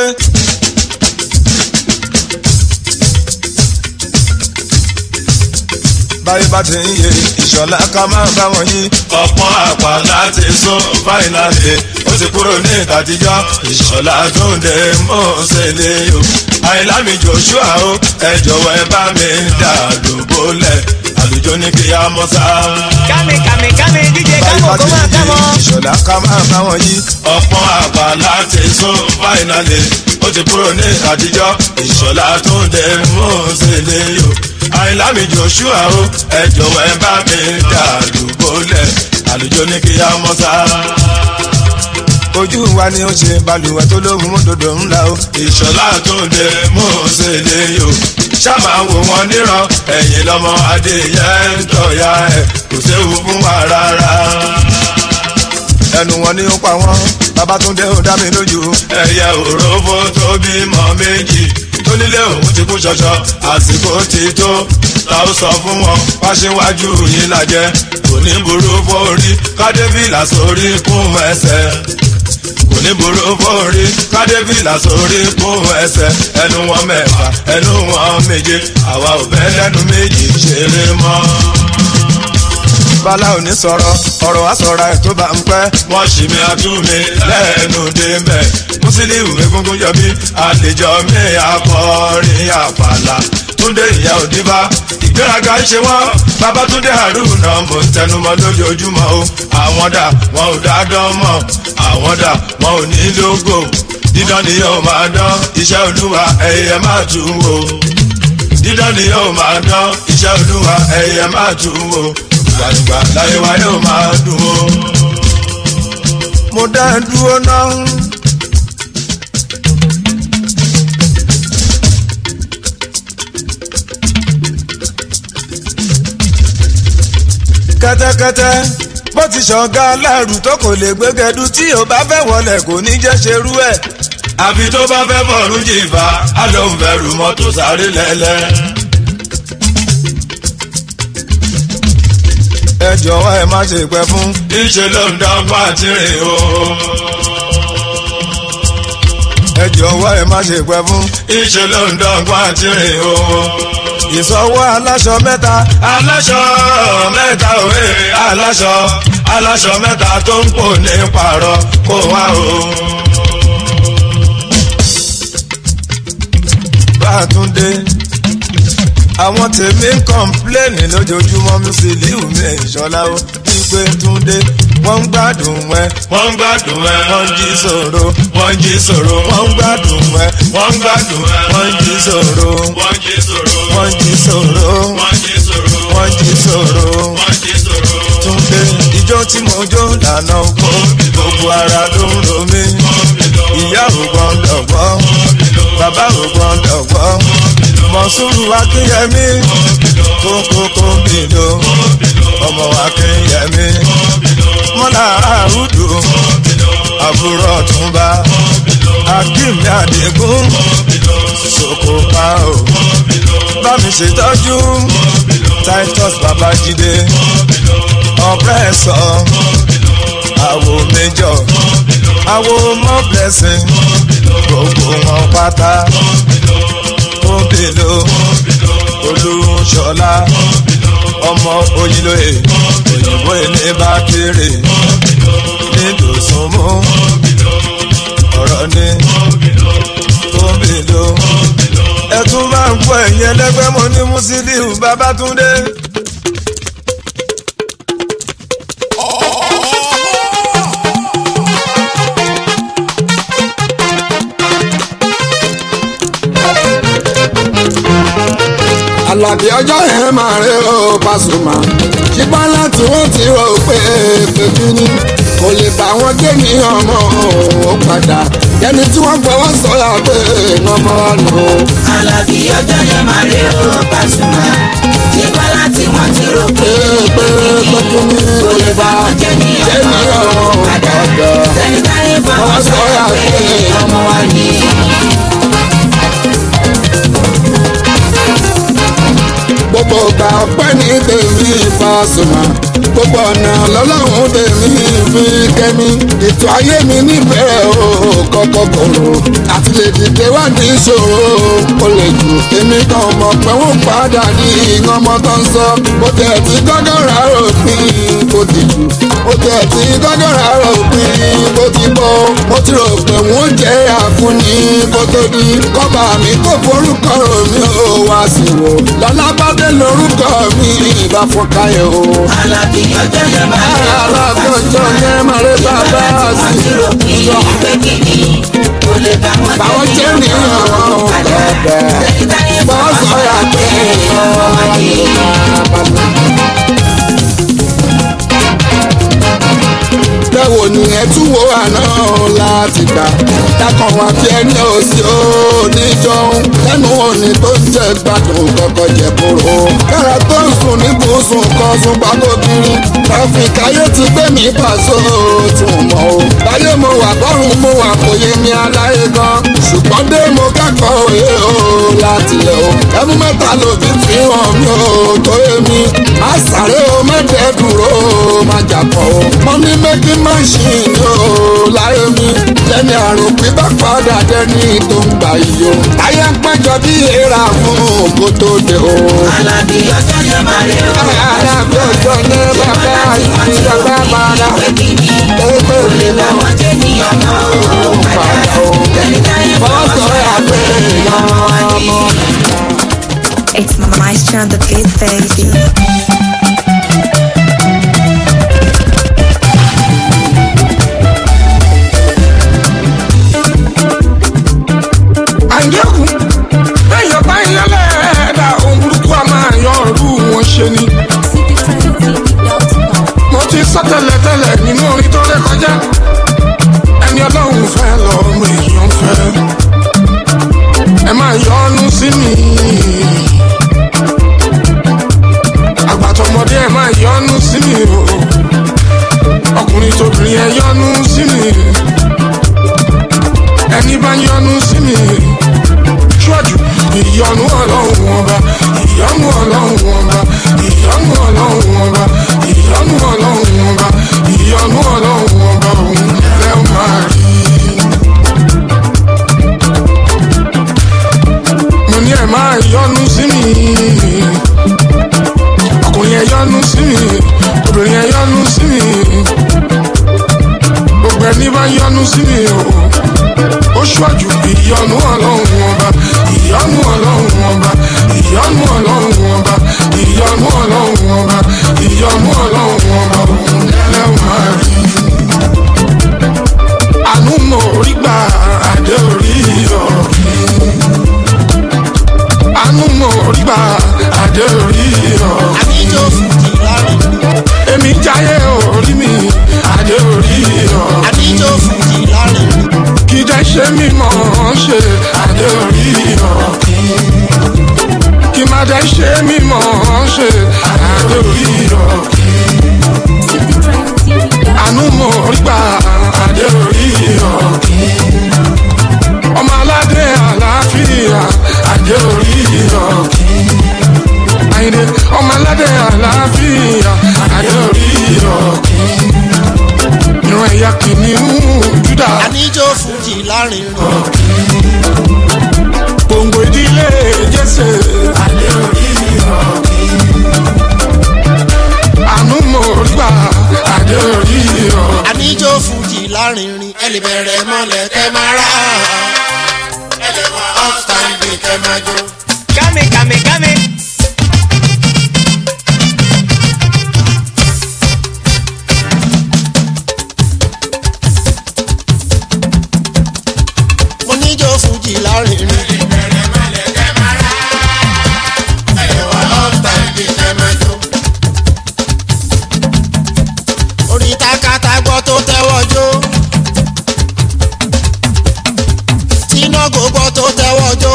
Speaker 6: báyìí bá ti ń yé ìṣọ̀lá ká máa bá wọn yí. ọ̀pọ̀ àpá láti sún fáìnàlì ó ti kúrò ní ìtàtijọ́ ìṣọ̀lá tó ń dé mọ́ọ̀sẹ̀lẹ̀ o. àìlámi joshua o ẹ jọ̀wọ́ ẹ bá mi dà lóbólẹ̀ àlùjọ ní kí á mọ́ sá.
Speaker 2: Kami kami kami díje kámọ̀ kó máa kámọ̀.
Speaker 6: ìṣọ̀lá ká máa bá wọn yí. ọ̀pọ̀ àgbà láti sún fáìnàlì ó ti kúrò ní àtijọ́ ìṣọ̀lá tó ń dé mọ́ọ̀sẹ̀lẹ̀ yò. àìlámi joshua o ẹ jọ̀wọ́ ẹ bá mi dà lùbọ́lẹ̀ àlùjọ ní kí á mọ́ sá. ojú wa ni ó ṣe balùwẹ̀ tó lóhùn mọ́tòdò ńlá o. ìṣọ̀lá tó ń dé mọ́ọ̀sẹ̀lẹ̀ yò. sábà wò wọ́n níran ẹ̀yìn lọ́mọ adéyẹ ń tọ̀ya ẹ̀ kò séwu fún wa rárá ẹnu wọn ni ó pa wọn babatunde ó dá mi lójú. ẹyẹ òrófó tó bímọ méjì tó nílé òun ti kú ṣọṣọ àsìkò ti tó ta ó sọ fún wọn wá síwájú yìí lajẹ kò ní burú fórí kádébìlà sórí kún ẹsẹ kò ní burú fórí kádébìlà sórí kún ẹsẹ ẹnu wọn mẹ́fà ẹnu wọn méje àwa ò bẹ lẹ́nu méjì ṣeré mọ́ bala ò ní sọ̀rọ̀ ọ̀rọ̀ àsọ̀ra ẹ̀ tó bá ń pẹ́. wọ́n ṣì mí àtúnmí lẹ́nu débẹ̀ mùsílíù egungun yọ mí àlejò mi akọrin àpàlà túndé ìyá òdìbá ìgbéraga ń ṣe wọ́n babatunde haruna mo ń tẹnumọ́ lójoojúmọ́ o àwọn dà wọn ò dá dán mọ́ àwọn dà wọn ò ní lógo dídán ni yóò máa dán iṣẹ́ olúwa ẹ̀yẹ máa tún wò dídán ni yóò máa dán iṣẹ́ olúwa ẹ̀yẹ máa tún wò gbàgbà láyé wa yóò máa dùn ó. mo dá ẹ dúró náà. kẹ́tẹ́kẹ́tẹ́ bó ti ṣọ̀gá aláàrù tó kò lè gbégẹdú tí ò bá fẹ́ wọlé kò ní jẹ́ ṣerú ẹ̀. àfi tó bá fẹ́ bọ̀rù jìfà á lóun fẹ́ rù mọ́tò sáré lẹ́lẹ́. ẹ jọ̀wọ́ ẹ má ṣe pẹ́ fún. ìṣe ló ń dọ́gba àti rìn o. ẹ jọ̀wọ́ ẹ má ṣe pẹ́ fún. ìṣe ló ń dọ́gba àti rìn o. ìsọwọ́ aláṣọ mẹ́ta. aláṣọ mẹ́ta òwe aláṣọ aláṣọ mẹ́ta tó ń pò ní pààrọ̀ kó wá o. Bátúndé àwọn tèmi ń kọ́ńpléènì lójoojúmọ́ Musiliu mi ìṣọ́lá ó wípé Túndé wọ́n ń gbádùn ẹ. wọ́n ń gbádùn ẹ. wọ́n ń jí sòro. wọ́n ń jí sòro. wọ́n ń gbádùn ẹ. wọ́n ń gbádùn ẹ. wọ́n ń jí sòro. wọ́n ń jí sòro. wọ́n ń jí sòro. wọ́n ń jí sòro. wọ́n ń jí sòro. wọ́n ń jí sòro. Túndé ijó tí mo jó lànà oko gbogbo ara ló ń ro mí. ìyá ò gbọ́dọ̀ gbọ́ bàbá ò gbọ́dọ̀ gbọ́ mọ̀súrù akínyẹmí kókókó bìlò ọmọ akínyẹmí mọ́lá àrùdù àbúrò ọ̀túnba akínmi àdégún sokopa o bámi ṣètọ́jú titus babájídé ọ̀pẹ́sọ̀ àwo méjọ àwo mọ́ blessing gbogbo wọn pátá òbèlò olùṣọlá ọmọ oyinlóye òyìnbó ilé bá kéré nídòsùnmú ọ̀rọ̀ ní òbèlò ẹtún máa ń gbọ́ ẹ̀yìn ẹlẹ́gbẹ́ mọ́ ní Musiliu Babátúndé.
Speaker 3: Àlàbí ọjọ́ yẹn máa rí o Pasuma ṣùgbọ́n láti wọ́n ti rò pé pẹ̀lú ni kò lè bá wọn gé ní ọmọ ó padà ẹni tí wọ́n gbọ́wọ́ sọ́yà pé ọmọ wa nù.
Speaker 7: Àlàbí ọjọ́ yẹn máa rí o Pasuma nígbà láti wọ́n ti rò pé
Speaker 3: pé pẹ̀lú ni
Speaker 7: kò lè bá wọn jẹ́ ní
Speaker 3: gé ní
Speaker 7: ọmọ
Speaker 3: ọmọ ó
Speaker 7: padà
Speaker 3: padà.
Speaker 7: sẹ́ni táyé fọwọ́ sọ́yà pé ọmọ wa ní.
Speaker 3: gbogbo ọgbà ọpẹ́ ní tèmi Pasuma gbogbo ọ̀nà lọ́lọ́run tèmi fi kẹ́mi ètò ayé mi níbẹ̀rẹ̀ o kọ́kọ́ kòrò àti lè dìde wá ní ìṣòro o lè jù èmi kan mọ̀ pé wọ́n padà ní ọmọ tó ń sọ bó tẹ̀ tí gọ́gọ́rà rògbìn kò ti jù bó tẹ̀ tí gọ́gọ́rà rògbìn kò ti bọ́ mo ti rò pé wọ́n jẹ́ àfúnni kó tó di kọ́ba mi kó forúkọ rò mí ó wá sí wò lọ́lá bá dé lórúkọ mi ìbá fọkàyọ̀ o.
Speaker 7: Àlàbí ọjọ́ yẹn máa rí o
Speaker 3: alákọ̀ọ́jọ́ yẹn máa rí bàbá
Speaker 7: wọ́n
Speaker 3: sí
Speaker 7: ti rò pé pé kìíní kò lè bá wọn
Speaker 3: báwọn jẹ́ ní ọ̀rọ̀
Speaker 7: padà
Speaker 3: padà
Speaker 7: sẹ́ni táyé
Speaker 3: bọ́
Speaker 7: fọwọ́
Speaker 3: sọ́yà
Speaker 7: sọ́yà
Speaker 3: pé
Speaker 7: pé ọmọ wa ní.
Speaker 3: bẹ́wò ni ẹ tún wo àná láti gbà dákan wá bí ẹni òsì oníjọun lẹ́nu òní tó ń jẹ́ gbádùn kọ́kọ́ jẹ́ kóró kára tó ń sùn ní bùsùn kan sùn pákó kiri tráfíkì ayé ti gbé mi pàṣẹ tún mọ́ o láyé mo wà bọ́rùn mo wà kò yé mi aláyé gan ṣùgbọ́n dé mo kẹ́kọ̀ọ́ òye o láti lẹ̀ o ẹmu mẹ́ta lòbí fi hàn mí o tó yé mi má sáré o mẹ́tẹ̀ẹ́ dúró o má jà pọ̀ o mọ́mí mẹ́kí máṣíìnì o láyé mi lẹ́ni àrùn pípa padà dẹ́ni tó ń gbà yìí o ayé ń péjọ bí èèrà fún kó tó dé o.
Speaker 7: Àlàbí ọjọ́ yẹn máa rí o
Speaker 3: alábẹ́ ọjọ́ ní bàbá àti bàbá bàbá
Speaker 7: pé kìíní
Speaker 3: ẹgbẹ́
Speaker 7: kò lè bá wọn jẹ́ ní ọmọ padà sẹ́ni táyé fọwọ́ sọ́yà pé ọmọ wa ní.
Speaker 8: It's Maestro on the beat, baby.
Speaker 3: àyẹ̀kù bẹ́ẹ̀ bá yẹn lẹ́ẹ̀dá ohun burúkú a máa yan ọ̀rú wọn ṣe ni. mo ti sọ tẹ́lẹ̀tẹ́lẹ̀ nínú orin tó ré kọjá ẹni ọlọ́run fẹ́ lọ́mọ èèyàn fẹ́ ẹ máa yọnu sí mi.
Speaker 9: ọmọdé ẹ máa yọnu sí mi o ọkùnrin tóbìnrin ẹ yọnu sí mi ẹni bá yọnu sí mi ṣọ́ọ̀jù ìyọnu ọlọ́run ọba ìyọnu ọlọ́run ọba ìyọnu ọlọ́run ọba ìyọnu ọlọ́run ọba ìyọnu ọlọ́run ọba òun lẹ́ máa rí. mo ní ẹ máa yọnu sí mi ọkùnrin ẹ yọnu sí mi obìnrin ẹ yọnu sí mi gbogbo ẹni bá yọnu sí mi o ó ṣọ́jú ìyọnu ọlọ́run ọba ìyọnu ọlọ́run ọba ìyọnu ọlọ́run ọba ìyọnu ọlọ́run ọba ìyọnu ọlọ́run ọba òun lẹ́wọ̀n máa rí. àánú mo rí gbà àdé orí ọ̀rọ̀ mi. àánú mo rí gbà àdé orí ọ̀rọ̀ mi.
Speaker 3: àbíjó fújì lárin
Speaker 9: èmi jáyé orí mi àdé orí ọ̀rọ̀ mi
Speaker 3: àbíjó fújì lárin
Speaker 9: kí jẹ́ ṣe mímọ́ ṣe àdé orí ọ̀rọ̀ kí. kí má jẹ́ ṣe mímọ́ ṣe àdé orí ọ̀rọ̀ kí. àánú mo rí gbà àdé orí ọ̀rọ̀ kí. ọmọ aládé àlàáfíà àdé orí ọ̀rọ̀ kí. àyìnlé ọmọ aládé àlàáfíà àdé orí ọ̀rọ̀ kí. ìran ẹ̀yà kìnìún júdà
Speaker 3: àbíjó fújì lárin
Speaker 9: gbòǹgbò ìdílé jésè àdé orí ọ̀kí. àánú mo rí gbà àdé orí ọ̀kí.
Speaker 3: àbíjó fújì lárin ẹ lè bẹ̀rẹ̀ mọ́lẹ̀ kẹ́ máa rà ẹ lè wá off standing kẹ́ máa jó.
Speaker 2: Kame, kame, kame.
Speaker 3: mo níjó fújì lárin ẹ lè wá off standing kẹ́ máa jó. orí takata gbọ́ tó tẹ́wọ́ jó. tínágò gbọ́ tó tẹ́wọ́ jó.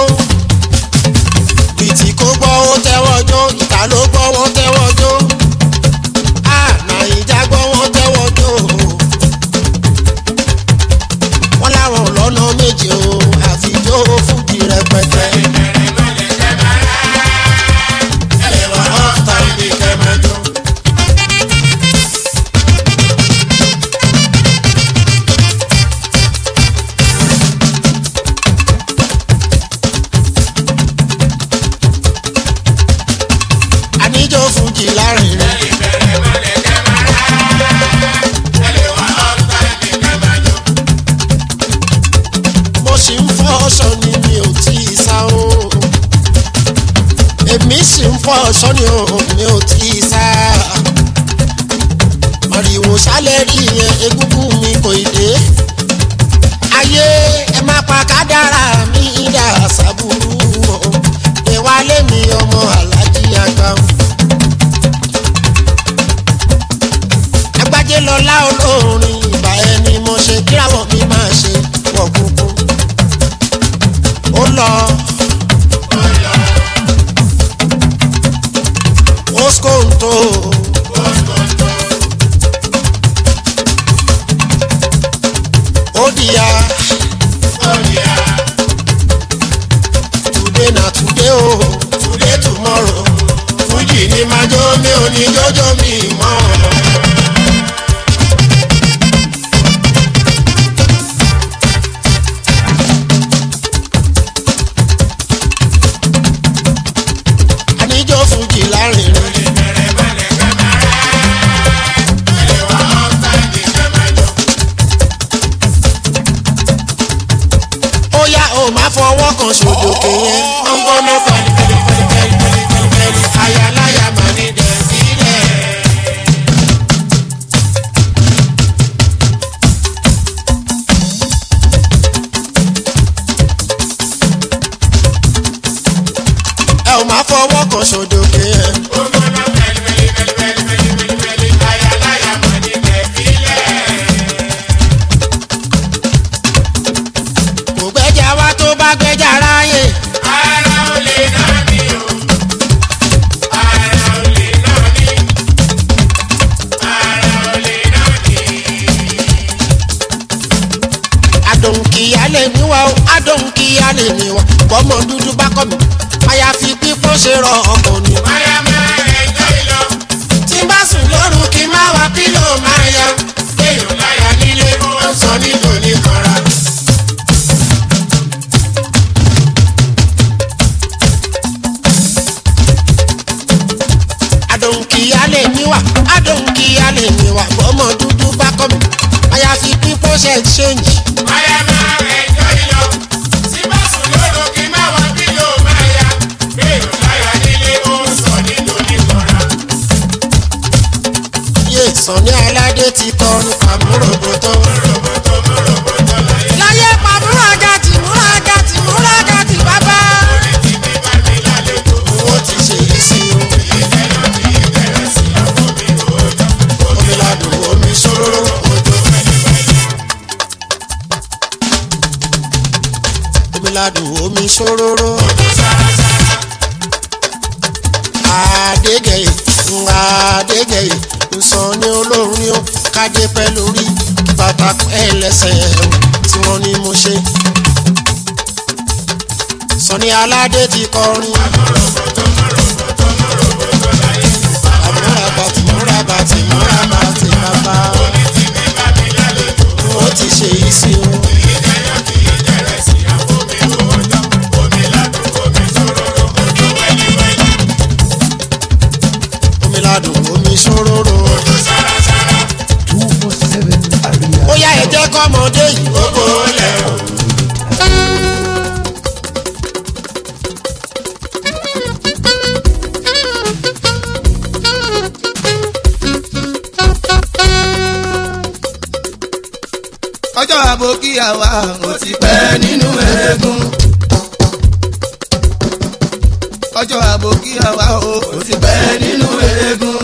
Speaker 3: bìtì kó gbọ́ ó tẹ́wọ́ jó. ìta ló gbọ́ wọ́n tẹ́wọ́ jó. a nàìjà gbọ́ wọ́n tẹ́wọ́ jó. wọ́n láwọn lọ́nà méje o àfijó fújì rẹpẹtẹ. ẹlẹ́wà ọ̀tá ibi kẹ́mẹ́jọ. àníjó fújì lárin rẹ̀. mo sì ń fọ́ ọ̀ṣọ́ ni mi ò tí ì sá o. èmi sì ń fọ́ ọ̀ṣọ́ ni o mi ò tí ì sá. màrìwò sálẹ̀ rí yẹn egúngún mi kò ì dé. ayé ẹ má pa kádàrá mi dà sábúrú o. ìwálé mi ọmọ alájí àgbà o. agbájé lọlá olórin ìbà ẹni mo ṣe kíráwọ̀ mi máa ṣe wọ̀ kúkú ó lọ. Oskonto. Odia. Today na today o, today tomorrow. Fújì ni máa jó mi ò ní jọjọ mi mọ́. Àníjó fújì lárin rẹ̀. ó yá o máa fọwọ́ kan ṣòdòkè yẹn. ó ń gbóná pẹ̀lú pẹ̀lú pẹ̀lú pẹ̀lú pẹ̀lú pẹ̀lú pẹ̀lú ayaláya máa ní dẹ̀ sílẹ̀.
Speaker 10: lè ní wa bọ́mọ dúdú bá kọ́ mi àyàfi pípọ́n ṣe rọ ọkọ̀ ni.
Speaker 11: máyà máa ẹjọ́ ìlọ.
Speaker 10: tí n bá sùn lóru kí n má wá pílò máa ya.
Speaker 11: kéèyàn láyà nílé ó ń sọ nílò níkanra.
Speaker 10: àdòǹkìyà lè ní wa àdòǹkìyà lè ní wa bọ́mọ dúdú bá kọ́ mi àyàfi pípọ́n ṣe ṣéǹjì.
Speaker 11: máyà máa ẹjọ́ ìlọ. tí bá sùn lóru kí má wá bílò máa ya. kéèyàn láyà nílé ó ń sọ nílò níkanra.
Speaker 10: yé sànni aládé ti kọrin pàmòròbòtò. láyé pàmòrògàtì múragàtì múragàtì bàbá. owó ti ṣe yìí sí o. omi ladùn omi ṣòro òjò. omi ladùn omi ṣòro. àdégẹ̀yẹ̀ àdégẹ̀yẹ̀ nsọ ní olóhùn ni ó kájé pẹ́ lórí kí bàtà pẹ́ lẹ́sẹ̀ tí wọ́n ní mo ṣe. sọ̀ni aládé ti kọrin. àmúra bàtì múra bàtì múra bàtì bàbá. wọ́n ti ṣe yìí sí o. omi ladùn omi ṣòróró.
Speaker 1: two four seven àríyá.
Speaker 10: ó yá ẹ jẹ́ kọ́mọdé yìí gbogbo lẹ̀ o.
Speaker 5: ọjọ́ àbòkíyàwá ò ti pẹ́ nínú eégún. ọjọ́ àbòkíyàwá ò ti pẹ́ nínú eégún.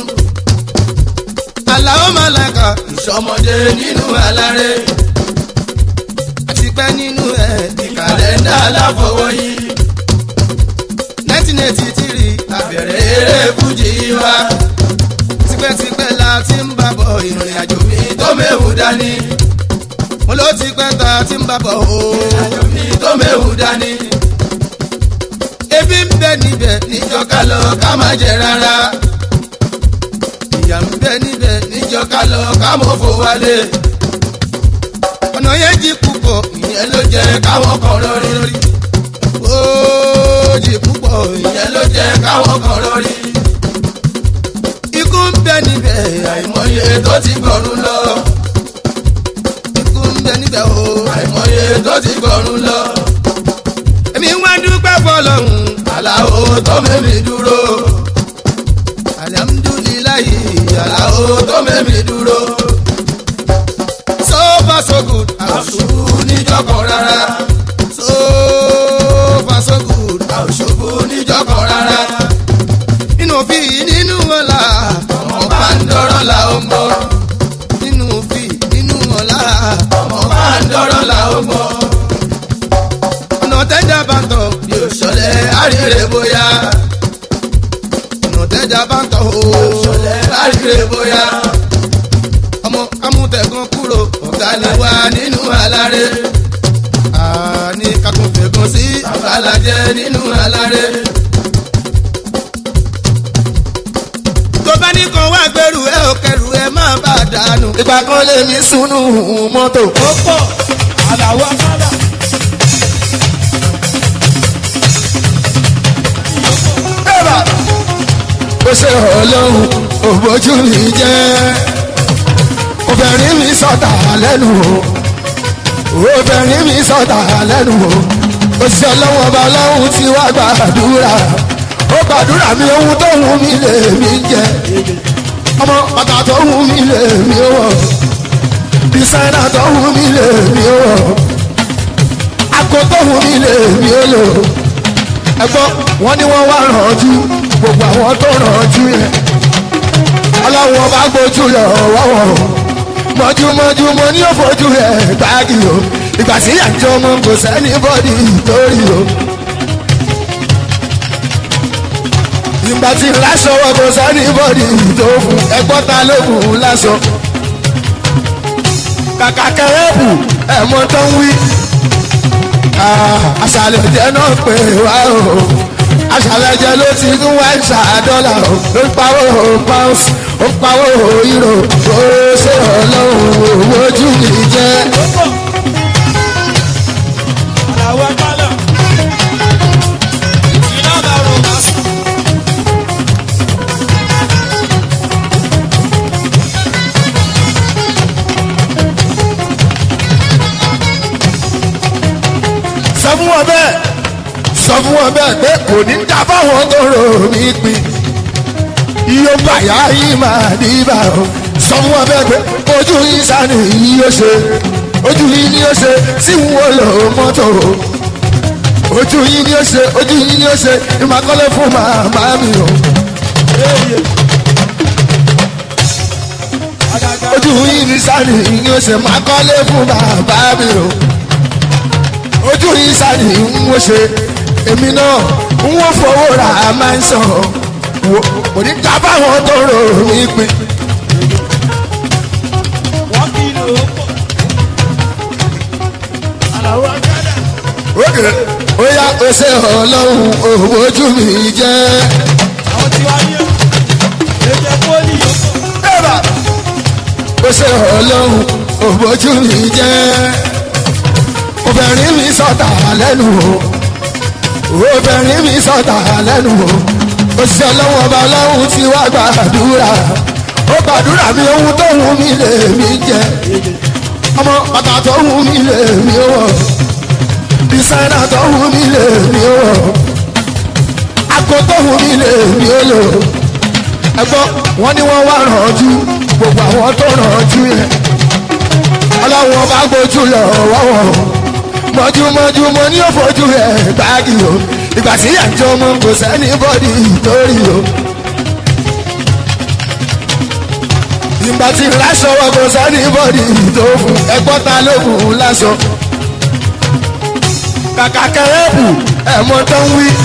Speaker 5: àlàó màlàkà ìṣọmọdé nínú aláré. àti pẹ́ nínú ẹ̀ ní kàlẹ́ndà aláfọwọ́yí. nineteen eighty three àbẹ̀rẹ̀ eré fújì wa. tipẹ́tipẹ́ la ti ń bàbọ̀ ìrìn àjò mi tó méwu dání mo ló ti pẹ́ ta tí ń bá bọ̀ o. ìrìnàjò mi tó méwu dání. ebi ń bẹ níbẹ̀ níjọ ká lọ ká má jẹ rárá. ìyà ń bẹ níbẹ̀ níjọ ká lọ ká mọ̀ fò wálé. ọ̀nà yẹn jí púpọ̀ ìyẹn ló jẹ́ káwọn kan lórí lórí. ó jí púpọ̀ ìyẹn ló jẹ́ káwọn kan lórí. ikú ń bẹ níbẹ̀ àìmọye tó ti gbọ̀rún lọ ikú ń bẹ níbẹ̀ o. àìmọye tó ti gbọ̀rún lọ. èmi wá dúpẹ́ fọlọ́hún. aláwo tó mẹ́mi dúró. alihamudulilayi aláwo tó mẹ́mi dúró. so far so good. àṣùbù níjọkọ̀ rárá. so far so good. àṣùbù níjọkọ̀ rárá. nínú fi nínú ọ̀la. ọmọ bá ń dọ́rọ̀ la ó ń bọ̀. nínú fi nínú ọ̀la. ọmọ bá ń dọ́rọ̀ la ó ń bọ̀. ọ̀nà tẹ́jà bá ń tọ̀ yóò ṣọlẹ̀ àríre bóyá. ọ̀nà tẹ́jà bá ń tọ̀ yóò ṣọlẹ̀ àríre bóyá. ọmọ amútẹ̀gàn kúrò ọ̀gá ni wá nínú aláré. àní kakúnfẹ̀gàn sí àbálàjẹ́ nínú aláré. tó bá ní kan wá gbẹrù ẹ ò kẹrù ẹ má bà dànù.
Speaker 3: ìgbà kan lè ní sunu mọ́tò.
Speaker 5: ó pọ̀ àlàó akálà.
Speaker 3: bẹ́ẹ̀rẹ̀ ó ṣe ọlọ́run òbójú mi jẹ́ obìnrin mi sọ̀tà lẹ́nu o obìnrin mi sọ̀tà lẹ́nu o òṣìṣẹ́ ọlọ́run ọba ọlọ́run ti wá gbàdúrà ó gbàdúrà mi ohun tó wù mí lè mí jẹ ọmọ bàtà tó wù mí lè mí wọ̀ dísáínà tó wù mí lè mí wọ̀ àgọ́ tó wù mí lè mí lò ẹgbọ́n wọn ni wọ́n wá rànjú gbogbo àwọn tó rànjú yẹn ọlọ́run ọba gbójú lọ wọ́wọ́ mọ́júmọ́jú mo ní òfojú rẹ̀ gbági o ìgbà tí àjọ ọmọ kò sẹ́ni bọ́dì lórí o. ìgbà tí lásọ wọ kò sẹ́ni bọ́dì tó fún ẹgbọ́n ta ló fún lásọ. kàkà kẹrẹ́bù ẹ̀mọ́ tó ń wí àṣàlẹ̀ jẹ́ náà pé wá o àṣàlẹ̀ jẹ́ ló ti ń wá ìṣà dọ́là o ló ń pawó pounds ó ń pawó euro ó ṣe ọlọ́run owó ojú mi jẹ́.
Speaker 4: àlàó ẹgbàlọ iná bá rò má sùn.
Speaker 3: sọ fún wọn bẹ́ẹ̀ sọ fún wọn bẹ́ẹ̀ pé kò ní dá fáwọn tó rò mí pin iye bàyá yìí máa dìbà o sọ fún wọn bẹ́ẹ̀ pé ojú yìí sani yìí yóò ṣe ojú yìí ni yóò ṣe tí n wo lò mọ́tò o ojú yìí ni yóò ṣe ojú yìí ni yóò ṣe ìmàkọ́lé fún màmá mi o ojú yìí ni sani yìí yóò ṣe ìmàkọ́lé fún bàbá mi o ojú yìí sani ń wọ́n ṣe èmi náà ń wọ́n fowó ra máa ń sọ wò kò ní ká báwọn tó rò mí pin.
Speaker 4: wọ́n kì í lò ó pọ̀. àlàó ẹgbàlọ.
Speaker 3: ókè ó yá ó ṣe ọlọ́run òwò ojú mi jẹ́.
Speaker 4: àwọn tí wàá yẹ èjẹ pólì yóò pọ̀.
Speaker 3: ẹ̀bà ó ṣe ọlọ́run òwò ojú mi jẹ́. obìnrin mi sọ̀tà lẹ́nu o obìnrin mi sọ̀tà lẹ́nu o òṣìṣẹ́ ọlọ́run ọba ọlọ́run ti wá gbàdúrà ó gbàdúrà mi ohun tó wù mí lè mí jẹ ọmọ bàtà tó wù mí lè mí wọ̀ dísáínà tó wù mí lè mí wọ̀ àgọ́ tó wù mí lè mí lò ẹgbọ́n wọn ni wọ́n wá rànjú gbogbo àwọn tó rànjú yẹn ọlọ́run ọba gbójú lọ wọ́wọ́ mọ́júmọ́jú mo ní òfojú ẹ̀ gbági o ìgbà tí àjọ mo kò sẹ́ni bọ́dì lórí o. ìgbà tí láṣọ wọn kò sẹ́ni bọ́dì tó fún ẹgbọ́n ta ló fún un láṣọ. kàkà kẹrẹ́bù ẹ̀mọ́ tó ń wí.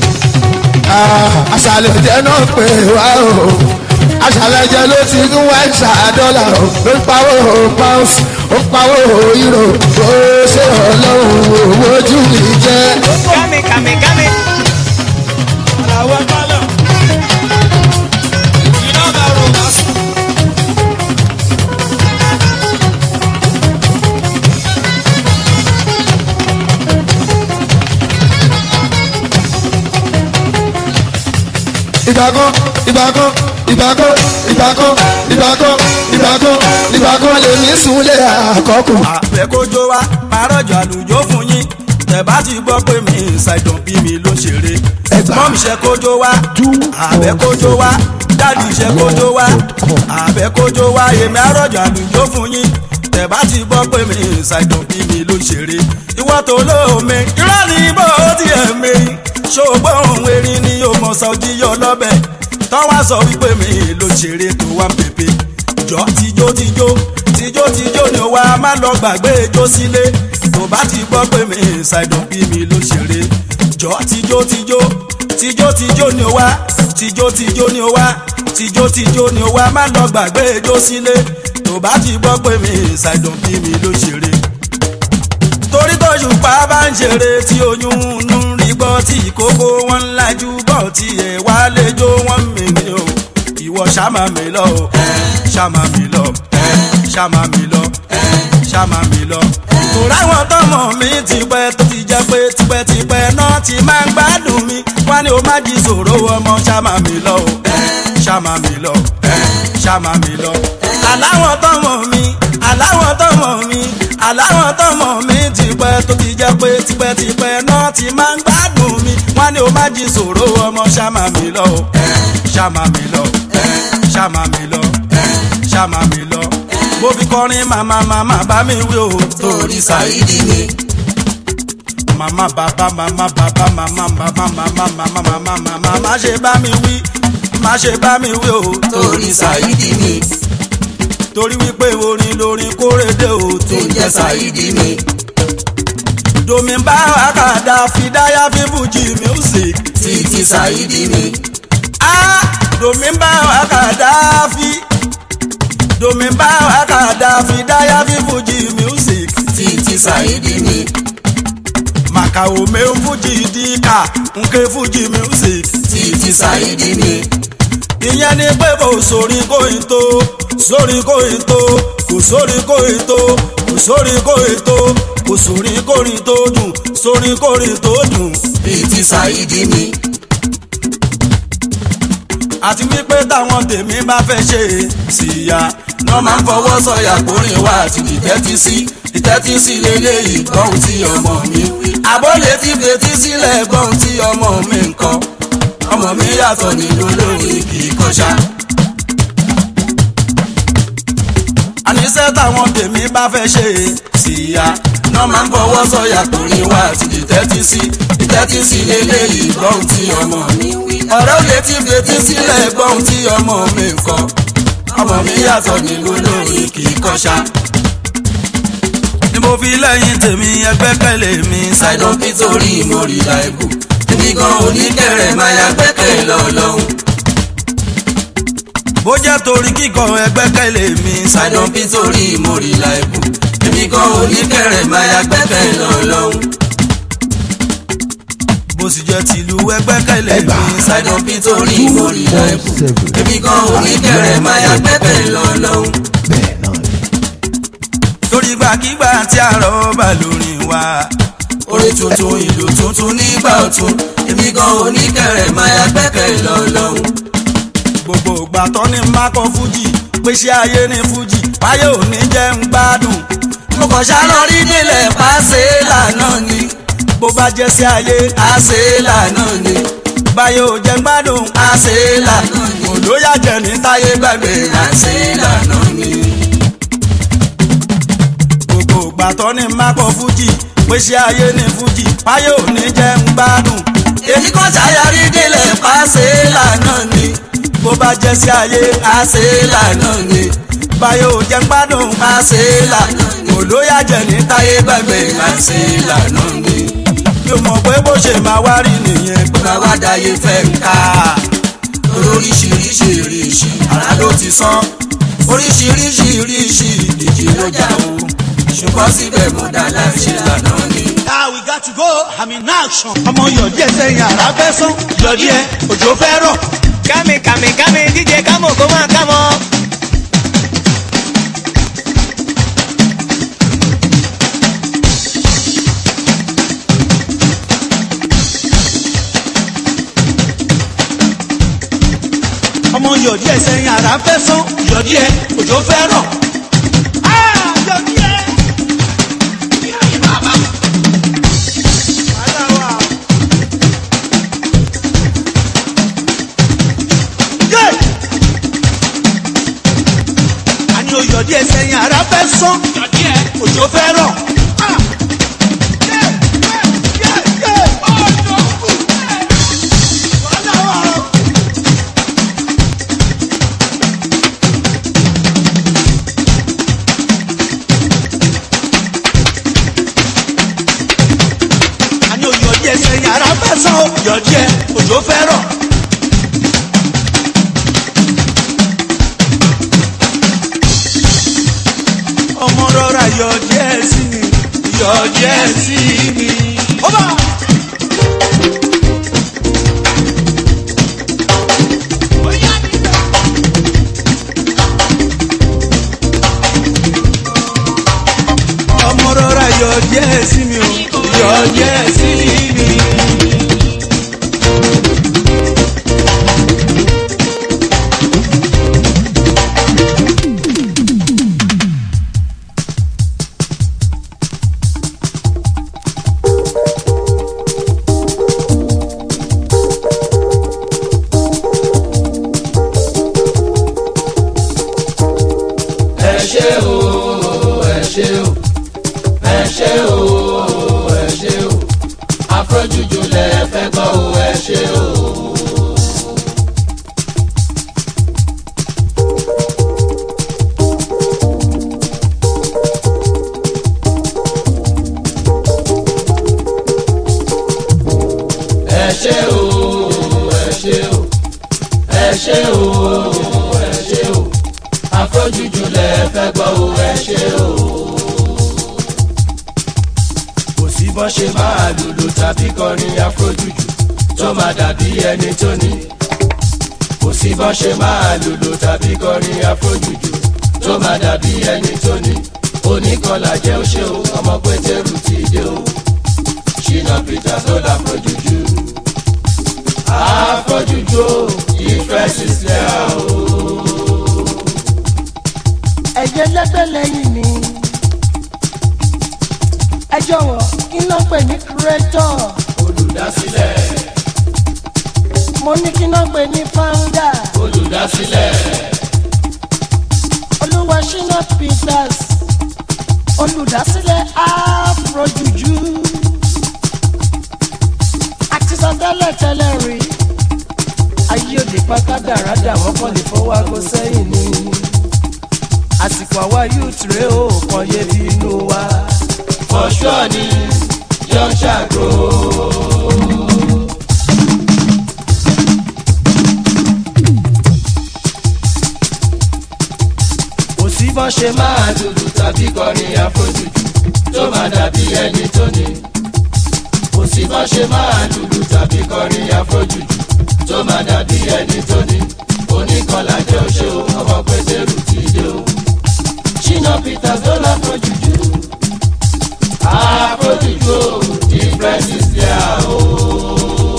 Speaker 3: àṣàlẹ̀ jẹ́ náà pé wá o àṣàlẹ̀ jẹ́ ló ti ń wá ìṣà dọ́là o ló ń pawó pounds ó ń pawó euro ó ṣe ọlọ́run owó ojú mi jẹ́.
Speaker 2: Kami, kami, kami.
Speaker 4: àlàó ẹgbàlọ. iná bá rò má sùn.
Speaker 3: ìgbàkan ìgbàkan ìgbàkan ìgbàkan ìgbàkan ìgbàkan ìgbàkan lèmi súnlé àkọ́kù.
Speaker 12: àfẹ́kójó wa parọ́jọ àlùjọ fún yín tẹ̀bá ti gbọ́ pé mi ṣàìdàn bí mi ló ṣeré mọ́mí ṣe kójó wa àfẹ́kójó wa dáàdì ṣe kójó wa àfẹ́kójó wa èmi àrọ́jọ àlùjọ fún yín tẹ̀bá ti gbọ́ pé mi ṣàìdàn bí mi ló ṣeré ìwọ́ tó lóome irọ́ ni bó tiẹ̀ mi ṣògbọ́n òun erin ni yóò mọ̀ sọ́jí yọ lọ́bẹ̀ tọ́wọ́ sọ wípé mi ló ṣeré tó wá ń pèpè jọ tijó tijó tijó tijó ni wa má lọ gbàgbé ijó sílé tó bá ti gbọ́ pé mi ṣàìdàn bí mi ló ṣeré jọ tijó tijó tijó tijó ni wa tijó tijó ni wa tijó tijó ni wa má lọ gbàgbé ijó sílé tó bá ti gbọ́ pé mi ṣàìdàn bí mi ló ṣeré torí tó ṣùpá bá ń ṣeré tí oyún ń rí gbọ́ tí ìkókó wọn ń lajú bọ̀ tí ẹ̀ wá lẹ́jọ́ wọn mìíní o ìwọ ṣàmà mi lọ o ṣàmà mi lọ ṣàmà mi lọ ṣàmà mi lọ. torí àwọn tọmọ mi ti pẹ́ tó ti jẹ́ pé tipẹ́tipẹ́ náà ti máa ń gbádùn mi wá ní o má jí sòro ọmọ ṣàmà mi lọ o ṣàmà mi lọ ṣàmà mi lọ. aláwọ̀ tọmọ mi aláwọ̀ tọmọ mi aláwọ̀ tọmọ mi ti pẹ́ tó ti jẹ́ pé tipẹ́tipẹ́ náà ti máa ń gbádùn mi wá ní o má jí sòro ọmọ ṣàmà mi lọ o ṣàmà mi lọ ṣàmà mi lọ ṣàmà mi lọ mo fi kọrin màmá màmá bá mi wí o torí ṣàìdí ni. màmá bàbá màmá bàbá màmá bàbá màmá màmá màmá màmá má ṣe bá mi wí má ṣe bá mi wí o torí ṣàìdí ni. torí wípé orin lórin kórèdè o tó ń jẹ́ ṣàìdí ni. domi bá àkàdá fìdáyà fífújì music títí ṣàìdí ni. ah domi bá àkàdá fi domi bá àkàdá fìdáyà fífújì music títí ṣàìdí ni. kàwé mi ń fújì díkà nke fújì music
Speaker 4: títí sáyidi mi.
Speaker 12: ìyẹn ni pé kò sórí kóyin tó sórí kóyin tó kò sórí kóyin tó kò sórí kóyin tó kò sórí kórin tó dùn sórí kórin tó dùn.
Speaker 4: títí sáyidi mi.
Speaker 12: àti wípé táwọn tèmi bá fẹ́ ṣe síya
Speaker 4: wọ́n máa ń fọwọ́ sọ̀yà kórìn wá àti ìtẹ́tí sí ìtẹ́tí sí lélẹ́yìí gbọ́n tí ọmọ mi wí. àbọ̀lé ti fetí sílẹ̀ gbọ́n tí ọmọ mi ń kọ́ ọmọ mi yàtọ̀ nínú lórí kì í kọ́ṣá.
Speaker 12: àníṣe táwọn tèmi bá fẹ́ ṣe síya
Speaker 4: wọ́n máa ń fọwọ́ sọ̀yà kórìn wá àti ìtẹ́tí sí ìtẹ́tí sí lélẹ́yìí gbọ́n tí ọmọ mi wí. ọ̀rọ̀ lè ti fetí sílẹ̀ gbọ́n tí ọmọ mi ń kọ́ ọmọ mi yàtọ̀ nínú lórí kì í kọ́ṣá.
Speaker 12: ni mo fi lẹ́yìn tèmi ẹgbẹ́kẹ̀lé mi
Speaker 4: ṣàìdán nítorí mo rí láìbù èmi gan oníkẹrẹ máa ya gbẹ́kẹ̀ lọ́lọ́hún.
Speaker 12: bó jẹ́ torí kíkọ ẹgbẹ́kẹ̀lé mi
Speaker 4: ṣàìdán nítorí mo rí láìbù èmi gan oníkẹrẹ máa ya gbẹ́kẹ̀ lọ́lọ́hún.
Speaker 12: bó sì jẹ́ tìlú ẹgbẹ́kẹ̀lé mi
Speaker 4: ṣàìdán nítorí mo rí láìbù èmi gan oníkẹrẹ máa ya gbẹ́kẹ̀ lọ́lọ́hún.
Speaker 12: torí gbàkigbà tí àrọ̀ bá lórí wa.
Speaker 4: orin tuntun ìlú tuntun nígbà ọ̀tun èmi gan oníkẹrẹ máa ya gbẹ́kẹ̀ lọ́lọ́hún.
Speaker 12: gbogbo ìgbà tó ní mákọ fújì pèsè ayé ní fújì báyé ò ní jẹ́ ń gbádùn.
Speaker 4: mo kàn ṣáná rí nílẹ̀ pàṣẹ lànà ni
Speaker 12: bó bá jẹ́ sí ayé
Speaker 4: àṣẹ lànà ni
Speaker 12: báyé ò jẹ́ ń gbádùn.
Speaker 4: àṣẹ lànà ni
Speaker 12: olóyà jẹ ní táyé gbàgbé
Speaker 4: àṣẹ lànà ni.
Speaker 12: gbogbo ìgbà tó ní mákọ fújì pèsè ayé ní fújì báyé ò ní jẹ́ ń gbádùn.
Speaker 4: èmi kàn ṣàyàrí nílẹ̀ pàṣẹ lànà ni
Speaker 12: bó bá jẹ́ sí ayé
Speaker 4: àṣẹ lànà ni
Speaker 12: báyé ò jẹ́ ń gbádùn.
Speaker 4: àṣẹ lànà ni
Speaker 12: olóyà jẹ ní táyé gbàgbé
Speaker 4: àṣẹ lànà ni.
Speaker 12: mi ò mọ̀ pé bó ṣe máa wá rí nìyẹn
Speaker 4: pé máa wá dáyé fẹ́ ń ká oríṣiríṣi ìrìṣì ara ló ti sán oríṣiríṣi ìrìṣì ìjì ló jà o ṣùgbọ́n síbẹ̀ mo dá láṣẹ lànà ni.
Speaker 13: Ah, we got to go. I'm in action. ọmọ yọ̀dí ẹ̀ sẹ́yìn àrà fẹ́ sán. yọ̀dí ẹ̀ òjò fẹ́ rọ̀.
Speaker 2: kámi kámi kámi díje kámọ̀ kó máa kámọ́.
Speaker 13: ọmọ yọ̀dí ẹ̀ sẹ́yìn àrà fẹ́ sán. yọ̀dí ẹ̀ òjò fẹ́ rọ̀. Ah, yọ̀dí ẹ̀. Yeah. àní oyọ̀dí ẹ̀ sẹ́yìn àrà fẹ́ sán. yọ̀dí ẹ̀ òjò fẹ́ rọ̀. Ah. Yeah, yeah, yeah, yeah. Oh, no. Wàhálà wà o. àní oyọ̀dí ẹ̀ sẹ́yìn àrà fẹ́ sán o. yọ̀dí ẹ̀ òjò fẹ́ rọ̀. ọmọ rọra yọ díẹ̀ sí mi yọ díẹ̀ sí mi. ọba. ọmọ rọra yọ díẹ̀ sí mi o yọ díẹ̀ sí mi.
Speaker 4: ẹ ṣé o ẹ ṣé o ẹ ṣé o ẹ ṣé o afrojuju lẹ fẹ́ gbọ́ o ẹ ṣé o. ẹ ṣé o ẹ ṣé o ẹ ṣé o ẹ ṣé o afrojuju lẹ fẹ́ gbọ́ o ẹ ṣé o. bọ́n ṣe máa lùlù tàbí kọrin afrojuju tó máa dàbí ẹni tó ní. kò sí bọ́n ṣe máa lùlù tàbí kọrin afrojuju tó máa dàbí ẹni tó ní. oníkọlà jẹ́ ó ṣe o ọmọ pétérù ti dé o. ṣìnà peter tó la afrojuju. afrojuju o ìfẹ́ sísẹ́ o.
Speaker 14: ẹ̀jẹ̀ lẹ́gbẹ́ lẹ́yìn mi. ẹ jọ̀wọ́ kí ló ń pè ní creator.
Speaker 4: olùdásílẹ̀
Speaker 14: mo ní kí ló ń pè ní founder.
Speaker 4: olùdásílẹ̀
Speaker 14: olúwa ṣínà peters olùdásílẹ̀ afrojuju. àti sọ tẹ́lẹ̀ tẹ́lẹ̀ rí ayé òde pátá dáradà wọ́n kàn lè fọwọ́ aago sẹ́yìn ni àsìkò àwa youth rèé o kàn yé bí inú wa.
Speaker 4: for sure ni young ṣàgó. kò sí bọ́n ṣe máa dúdú tàbí kọrin àfojújù tó máa dàbí ẹni tó ní. kò sí bọ́n ṣe máa dúdú tàbí kọrin àfojújù tó máa dàbí ẹni tó ní. oníkọlà jẹ́ oṣó ọmọ pétérù ti dé o. ṣínà peter tó láfojújù. àfojújù o ìfẹ́ sísẹ́ o.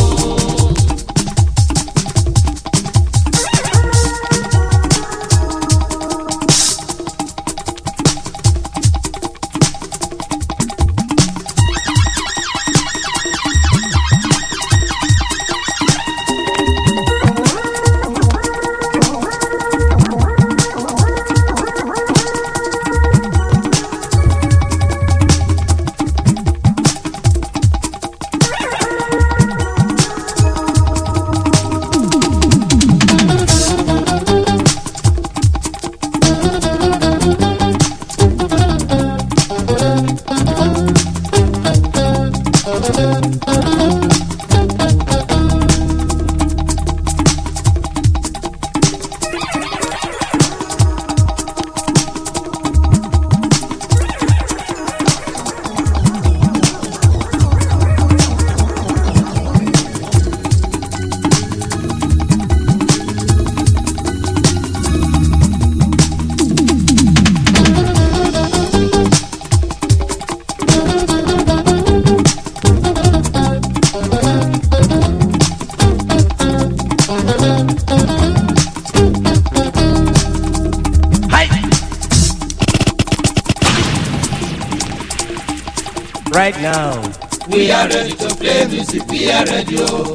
Speaker 14: right now.
Speaker 4: we are ready to play music we are ready o.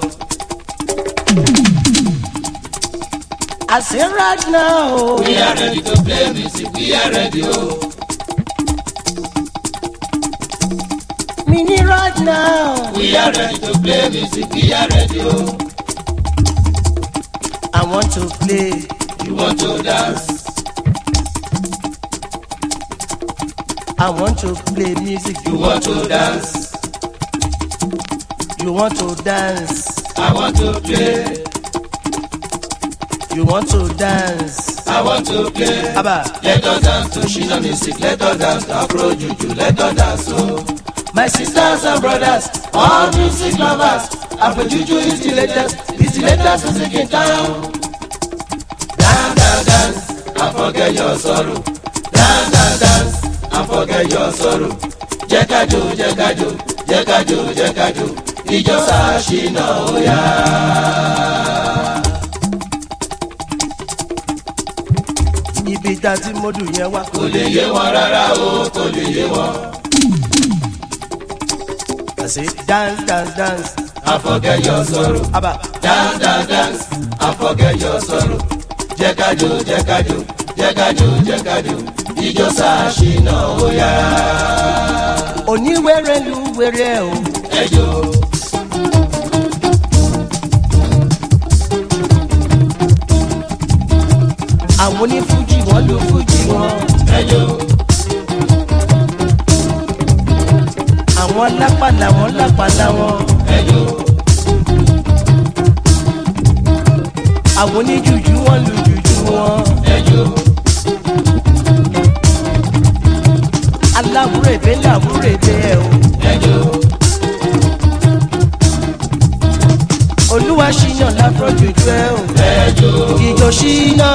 Speaker 14: I say right now.
Speaker 4: we are ready to play music we are ready o.
Speaker 14: Mini right now.
Speaker 4: we are ready to play music we are ready o.
Speaker 14: I want to play.
Speaker 4: you want to dance.
Speaker 14: I want to play music.
Speaker 4: you want to dance.
Speaker 14: You want to dance.
Speaker 4: I want to play.
Speaker 14: You want to dance.
Speaker 4: I want to play.
Speaker 14: Abba.
Speaker 4: Let us dance to Shina music. Let us dance to Afro Juju. Let us dance oh. My sisters and brothers, all music lovers. Afro Juju is the latest. It's the latest music in town. Dance, dance, dance, and forget your sorrow. Dance, dance, dance, and forget your sorrow. Jẹ́ ká jó, jẹ́ ká jó, jẹ́ ká jó, jẹ́ ká jó. Ìjọ Ṣàṣìnà ó yá.
Speaker 14: Ibi tá a ti mọ́dù yẹn wá.
Speaker 4: Kò lè yé wọn rárá o, kò lè yé wọn.
Speaker 14: I say dance dance dance.
Speaker 4: And forget your sorrow.
Speaker 14: Abba.
Speaker 4: Dance, dance, dance, and forget your sorrow. Jẹ́ ká jó, jẹ́ ká jó, jẹ́ ká jó, jẹ́ ká jó. Ìjọ Ṣàṣìnà ó yá.
Speaker 14: Oníwèrè lu wèrè o.
Speaker 4: Ẹ jó.
Speaker 14: Àwọn onífújì wọ́n lu fújì wọn.
Speaker 4: Ẹ jó.
Speaker 14: Àwọn lápàlà wọn lápàlà wọn.
Speaker 4: Ẹ jó.
Speaker 14: Àwọn oníjùjú wọn lu jùjú wọn.
Speaker 4: Ẹ jó.
Speaker 14: Aláwúrèbé làwúrèbé ẹ o.
Speaker 4: Ẹ jó.
Speaker 14: afrojuju ẹ o. ẹjọ ìjọ ṣínà.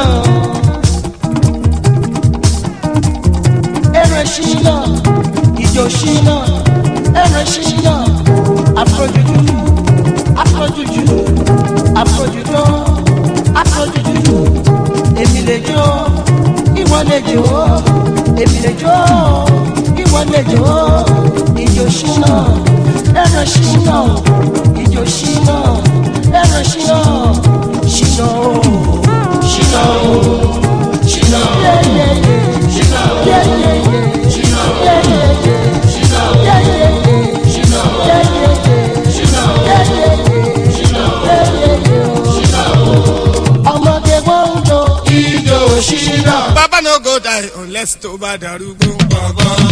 Speaker 14: ẹrẹ ṣínà ìjọ ṣínà ẹrẹ ṣínà afrojuju afrojuju afrojuju afrojuju èmi lè jó ìwọ lè jó èmi lè jó ìwọ lè jó ìjọ ṣínà ẹrẹ ṣínà ìjọ ṣínà ẹrẹ ṣínà ṣínà o ṣínà o ṣínà o yeyeye ṣínà o yeyeye ṣínà o yeyeye ṣínà o yeyeye ṣínà o yeyeye ṣínà o yeyeye ṣínà o yeyeye ṣínà o ọmọdé wọn ń jó ìjọ ṣínà.
Speaker 3: baba no go die unless tó bá darúgbó gbọ̀ngàn.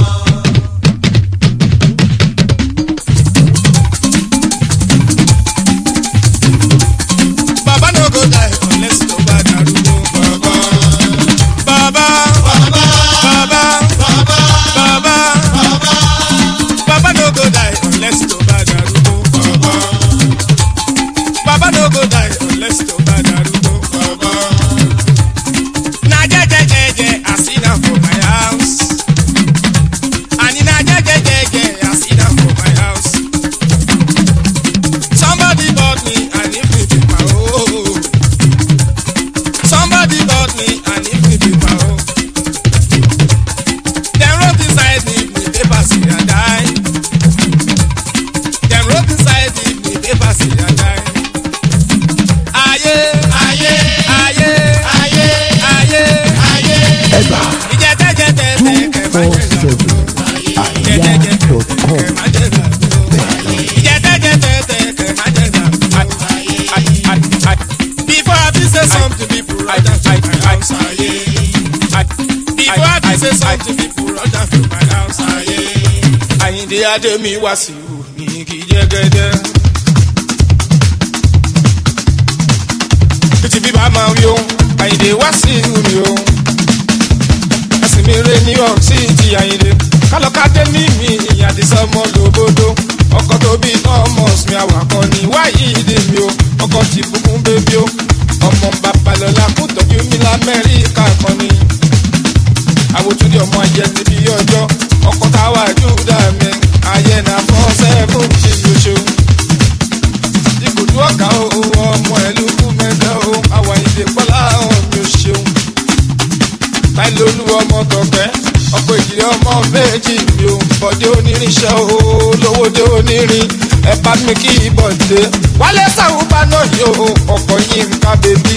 Speaker 3: Baba no go die unless tó bá darúgbó gbọ̀ngàn. Baba baba baba baba baba baba no go die unless tó bá darúgbó gbọ̀ngàn. Baba no go die unless tó bá darúgbó gbọ̀ngàn. Na jejejeje I sit down for my house. Ani na jejejeje I sit down for my house. Somebody bought me and if me be my own. Somebody bought me and if me be my own. Dem wrote inside me me paper say I die. Dem wrote inside me me paper say I die. Ayé ayé ayé ayé ayé ayé.
Speaker 1: Ẹgbà
Speaker 3: Ìjẹ́tẹ́jẹ́tẹ́tẹ́ kẹ̀ máa jẹ́ ìgbà.
Speaker 1: àríyá.com.
Speaker 3: Before I be say something, people run down to my house. aye. Before I be say something, people run down to my house. aye. Àyìndé Adémi wá sí ìhù ní kí jẹ́gẹ́dẹ́. Títí bíbá máa wí o, Àyìndé wá sí ìhù mi o. Ẹ̀sìn mi rè ní York City Àyìndé. Kálọ̀kadé ní mi ìyàdísọ́ ọmọ lòbodò. Ọkọ̀ tó bí Thomas mi àwàkọ́ ni wáyé ìdè mi o. Ọkọ̀ ti bùkún bébí o. Ọmọ babalọ́lá kò tọ́jú mi lamẹ́ríkà kan ni. Àwòtúndì ọmọ ayẹ ti bí ọjọ́. Ọkọ̀ táwa Júdà mi. Ayé na fọ́ sẹ́fún ṣe lóṣù. Ibùdó ọ̀gá o, ọmọ ẹ̀lú kú mẹ́ta o. Àwọn ìdè pọ́lá ọ̀hún mi ò ṣeun táìlì olúwa ọmọ tọpẹ ọkọ ìjìnlẹ ọmọ méjì mi ò bọdé onírinṣẹ olówódé onírin ẹ bá mi kí ìbọdé wálé sàwùbá náà yóò ọkọ yín ká bèbí.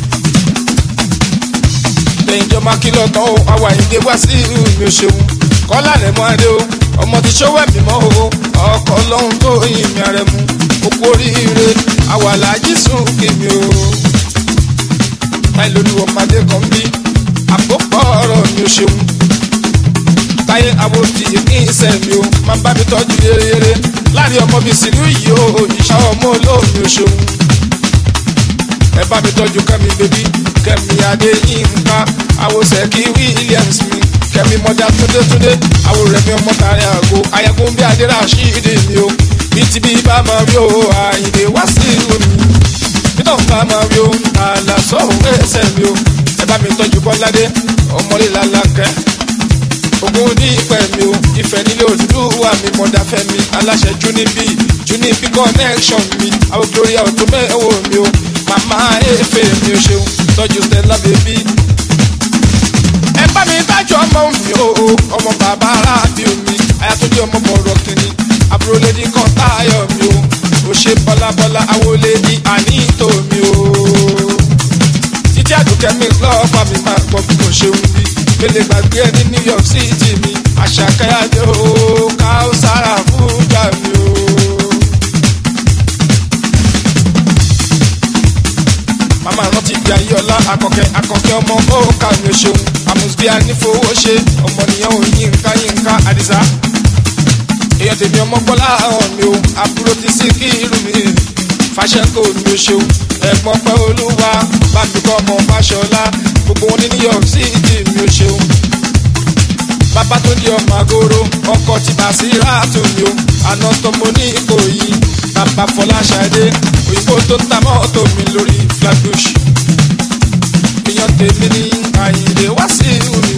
Speaker 3: lẹ́yìn ìjọba kìlọ̀ tán o àwa ìdè wá sí ìlú mi ò ṣeun kọ́lá rẹ̀ mọ́ adé o ọmọ ti ṣówó ẹ̀mí mọ́ o ọkọ̀ ọlọ́run tó yin mi rẹ̀ mu okú oríire àwàlájì sùn kì mí o. táìlì olúwa ọmọdé kan bí àpòpọ̀ ọ̀rọ̀ mi ò ṣeun táyé àwòdì ní ìṣẹ́ mi ò máa bá mi tọ́jú yéreyére láàrin ọmọ mi sì ní yìí o ìṣá ọmọ olóòmì ò ṣeun ẹ bá mi tọ́jú kẹ́mi bébí kẹ́mi adéyínká àwòsẹ̀ kí williams mi kẹ́mi mọ́dá túndétúndé àwòrẹ́ mi ọmọ tààrí àgbo ayẹkùn bí adéra ṣíìdì mi o bí ti bí bá máa rí o àyìnbé wá sí ìlú mi nítorí bá máa rí o àlà sọ̀rọ̀ ẹsẹ̀ mi o ẹ bá mi tọ́jú bọ́ládé ọmọlé làlàkẹ́ ogun ní ìpẹ́ mi o ìfẹ́ nílé olúwa mi mọ̀dáfẹ́ mi aláṣẹ junibi junibi connection mi àwọn gloria ọ̀tún mẹ́wọ̀ mi o màmá efe mi o ṣeun tọ́jú stella baby. ẹ bá mi tájú ọmọ mi o ọmọ bàbá aráàbí mi ayatollah ọmọ bọ̀rọ̀ kìíní àbúrò lady kan táyọ̀ mi o ò ṣe bọ́lábọ́lá àwọlé ní àníìtò mi o títí àdùkẹ́ mi lọ́ọ̀fà mi máa gbọ́ bí mo ṣe ń bí gbélé gbàgbé ẹ ní new york city mi àṣàkáyàdé o káùsára fújà mi o. màmá rántí ìgbà yí ọlá akọkẹ akọkẹ ọmọ òkà mi ò ṣeun àmùsùbí anífowó ṣe ọmọnìyàn ò yínká yínká àdìsá èèyàn tèmi ọmọ gbọ́lá ọ̀hún mi o àbúrò ti sí kí irú mi fàṣẹkọ mi ò ṣeun ẹ̀gbọ́n pẹ́ olúwa bábíkọ́ ọmọ fàṣọlá gbogbo wọn ní new york city mi ò ṣeun bàbá tó di ọmọ àgóró ọkọ ti bà sí ráàtò mi o àná tọmọ ní ipò yìí
Speaker 15: bàbá fọláṣadé òyìnbó tó ń ta mọ́tò mi lórí flatbush èèyàn tèmi ní àyìnlé wá sí mi.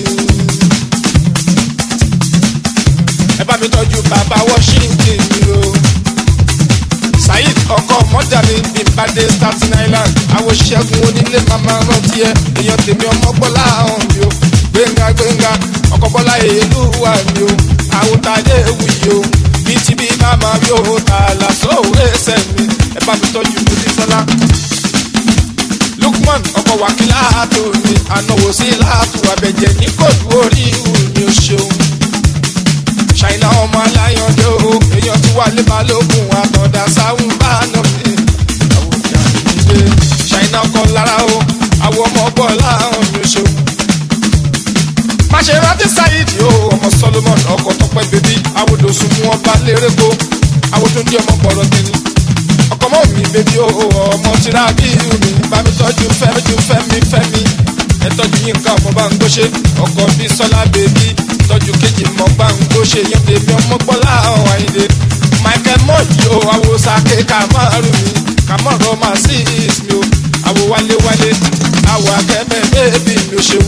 Speaker 15: ẹ bá mi tọ́jú bàbá washington mi o saheed ọkọ mọ́jà mi bí n bá dé staten island àwọn ṣẹ́gun onílé màmá rántí ẹ èèyàn tèmi ọmọ gbọ́lá hàn mi o gbẹ̀ngà gbẹ̀ngà ọkọ̀ bọ́lá èlú wà mí o àwòtálẹ̀ ewu yìí o bí ti bí màmá mi ò tà lásán òwe ẹsẹ̀ mi ẹ bá mi tọ́jú bùdí sọ́lá. lukman ọkọ̀ wákìlá tó mi ànáwó sí láàtú abẹ́jẹ́ ní kóòtù orí ìhù mi ò ṣeun. ṣàìná ọmọ aláyànjẹ́ o èèyàn tí wà lé balógun àtọ̀dá sáwọn bá nà mí. àwọn ìyá mi dé ṣàìná ọkọ̀ lára o àwọn ọmọ bọ́ọ̀lá mi ò ṣeun máṣerántí sáyidi o ọmọ solomon ọkọ tọpẹ bèbí awodòsùn mú ọba lérèkó awodúndí ọmọ bọrọ tẹni ọkọ mọ mi bèbí o ọmọ tìrà bí mi bá mi tọjú fẹmi ju fẹmi fẹmi ẹ tọjú yín nǹkan ọmọ bá ń gbóṣe ọkọ bí sọlá bèbí tọjú kejì mọ bá ń gbóṣe yẹn bèbí ọmọ gbọlá ọhún àyìnlé michael mọyì o awosake kamaru mi kamaru ọmọ sí mi o awo wálé wálé awo akẹ́mẹ́ bèbí mi ò ṣeun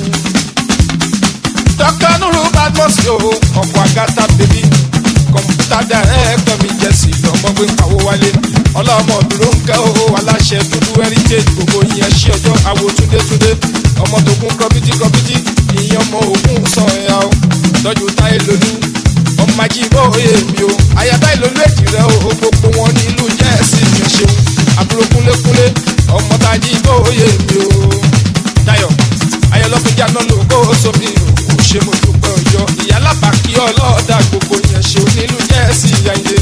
Speaker 15: dr nuru badmus yo ọkọ agata bèbí kọmpútà dàrẹ́kítọ̀ mi jẹ́sì lọ́mọgbé kàwó wálé ọlọ́mọ dúró ń kẹ́ o aláṣẹ dúdú heritage gbogbo yẹn ṣí ọjọ́ àwo túndétúndé ọmọ tó kún kọ́bítí kọ́bítí ìyẹn ọmọ ògùn sàn ẹ̀yà o tọ́jú táyé lolú ọmọ ajíbó oyè mi o ayaba ìlólú èjì rẹ o gbogbo wọn ní ìlú jẹ́ẹ̀sì mi ò ṣeun àbúrò kúnlékúnlé ọmọ tajíbó oyè mi o dayo ayọ̀lọ́kùnjà náà ló kó sómi o kò ṣe mo dúpẹ́ ọjọ́ ìyálàbà kí ọlọ́ọ̀dà gbogbo yẹn ṣe onílù jẹ́ẹ̀sì yẹn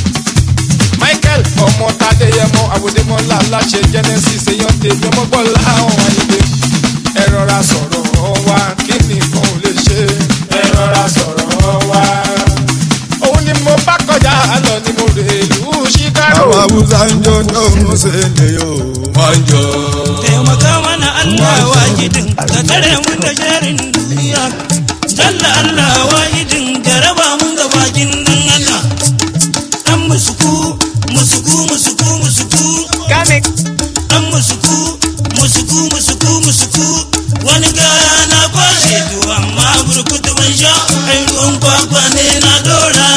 Speaker 15: michael ọmọ tadeyẹmọ àwòdémọlá aláṣẹ genesis èèyàn tèmi ọmọgbọ́n láwọn ayẹyẹ ẹ rọra sọ̀rọ̀ wa kí nìkan ò lè ṣe ẹ rọra sọ̀rọ̀ wa òun ni mo bá kọjá lọ ni mo rè lù chicago.
Speaker 6: àwọn haúsá ń jó tó ń ṣe lè yóò wọ́n ń jọ.
Speaker 16: taimaka mana Allah wajidin ka tare mu da sharin duniya jalla Allah wajidin ka raba mun ga bakin nan Allah dan musuku musuku musuku musuku
Speaker 2: kame
Speaker 16: dan musuku musuku musuku musuku wani gana kwashe to amma burkutu ban sha ai ruwan kwakwa ne na dora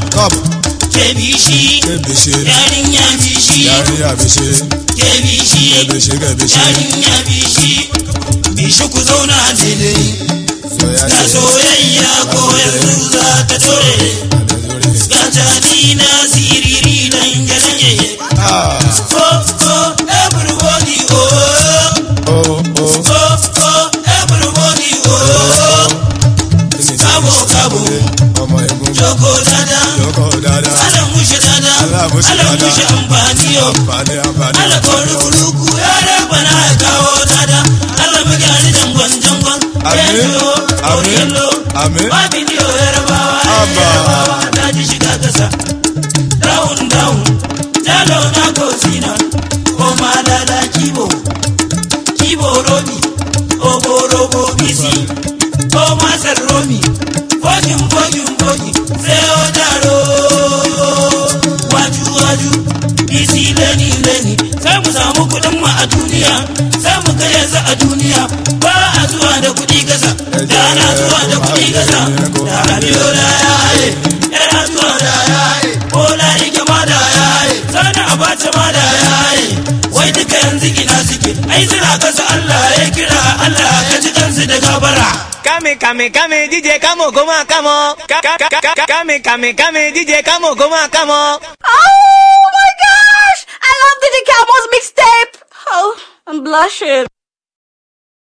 Speaker 16: ke bishi yarinya bishi
Speaker 6: yarinya bishi
Speaker 16: kebishi
Speaker 6: kebishi kebishi
Speaker 16: yarinya bishi bishi ku zauna daidai ga soyayya ko yanzu za ta tore ga tani na siriri dan gane ko ko everybody oh
Speaker 6: oh
Speaker 16: oh ko ko everybody oh kabo kabo
Speaker 6: ọmọ egun
Speaker 16: joko dada
Speaker 6: joko dada
Speaker 16: ala mushe dada
Speaker 6: Alamushe
Speaker 16: ala
Speaker 6: dada.
Speaker 16: mushe amfani yo
Speaker 6: àǹfààní àǹfààní.
Speaker 16: ala kọrukuluku yare bana ya kawo dada ala mugani jangon jangon
Speaker 6: Amin.
Speaker 16: yelo
Speaker 6: Amin.
Speaker 16: yelo
Speaker 6: Amin.
Speaker 16: ba bidiyo yarabawa
Speaker 6: Abba.
Speaker 16: yarabawa ta ji shiga kasa down down jalo na kosina o ma dada kibo kibo robi obo robo bisi o ma romi fogin fogin fogin sai o daro waju waju bisi leni leni sai mu samu kudin mu a duniya sai mu ga yanzu a duniya ba a zuwa da kudi kasa da ana zuwa da kudi kasa da rabiyo da yaye yana zuwa da yaye bola ike ma da yaye sana abacha ma da yaye wai duka yanzu ina suke ai suna kasa Allah ya kira Allah ka ji kansu da gabara
Speaker 2: Kame kame kame DJ kamo koma kamo Ka- ka- ka- ka- ka- Kame kame kame DJ kamo koma kamo
Speaker 17: Oh my gosh! I love DJ Camo's mixtape! Oh, I'm blushing.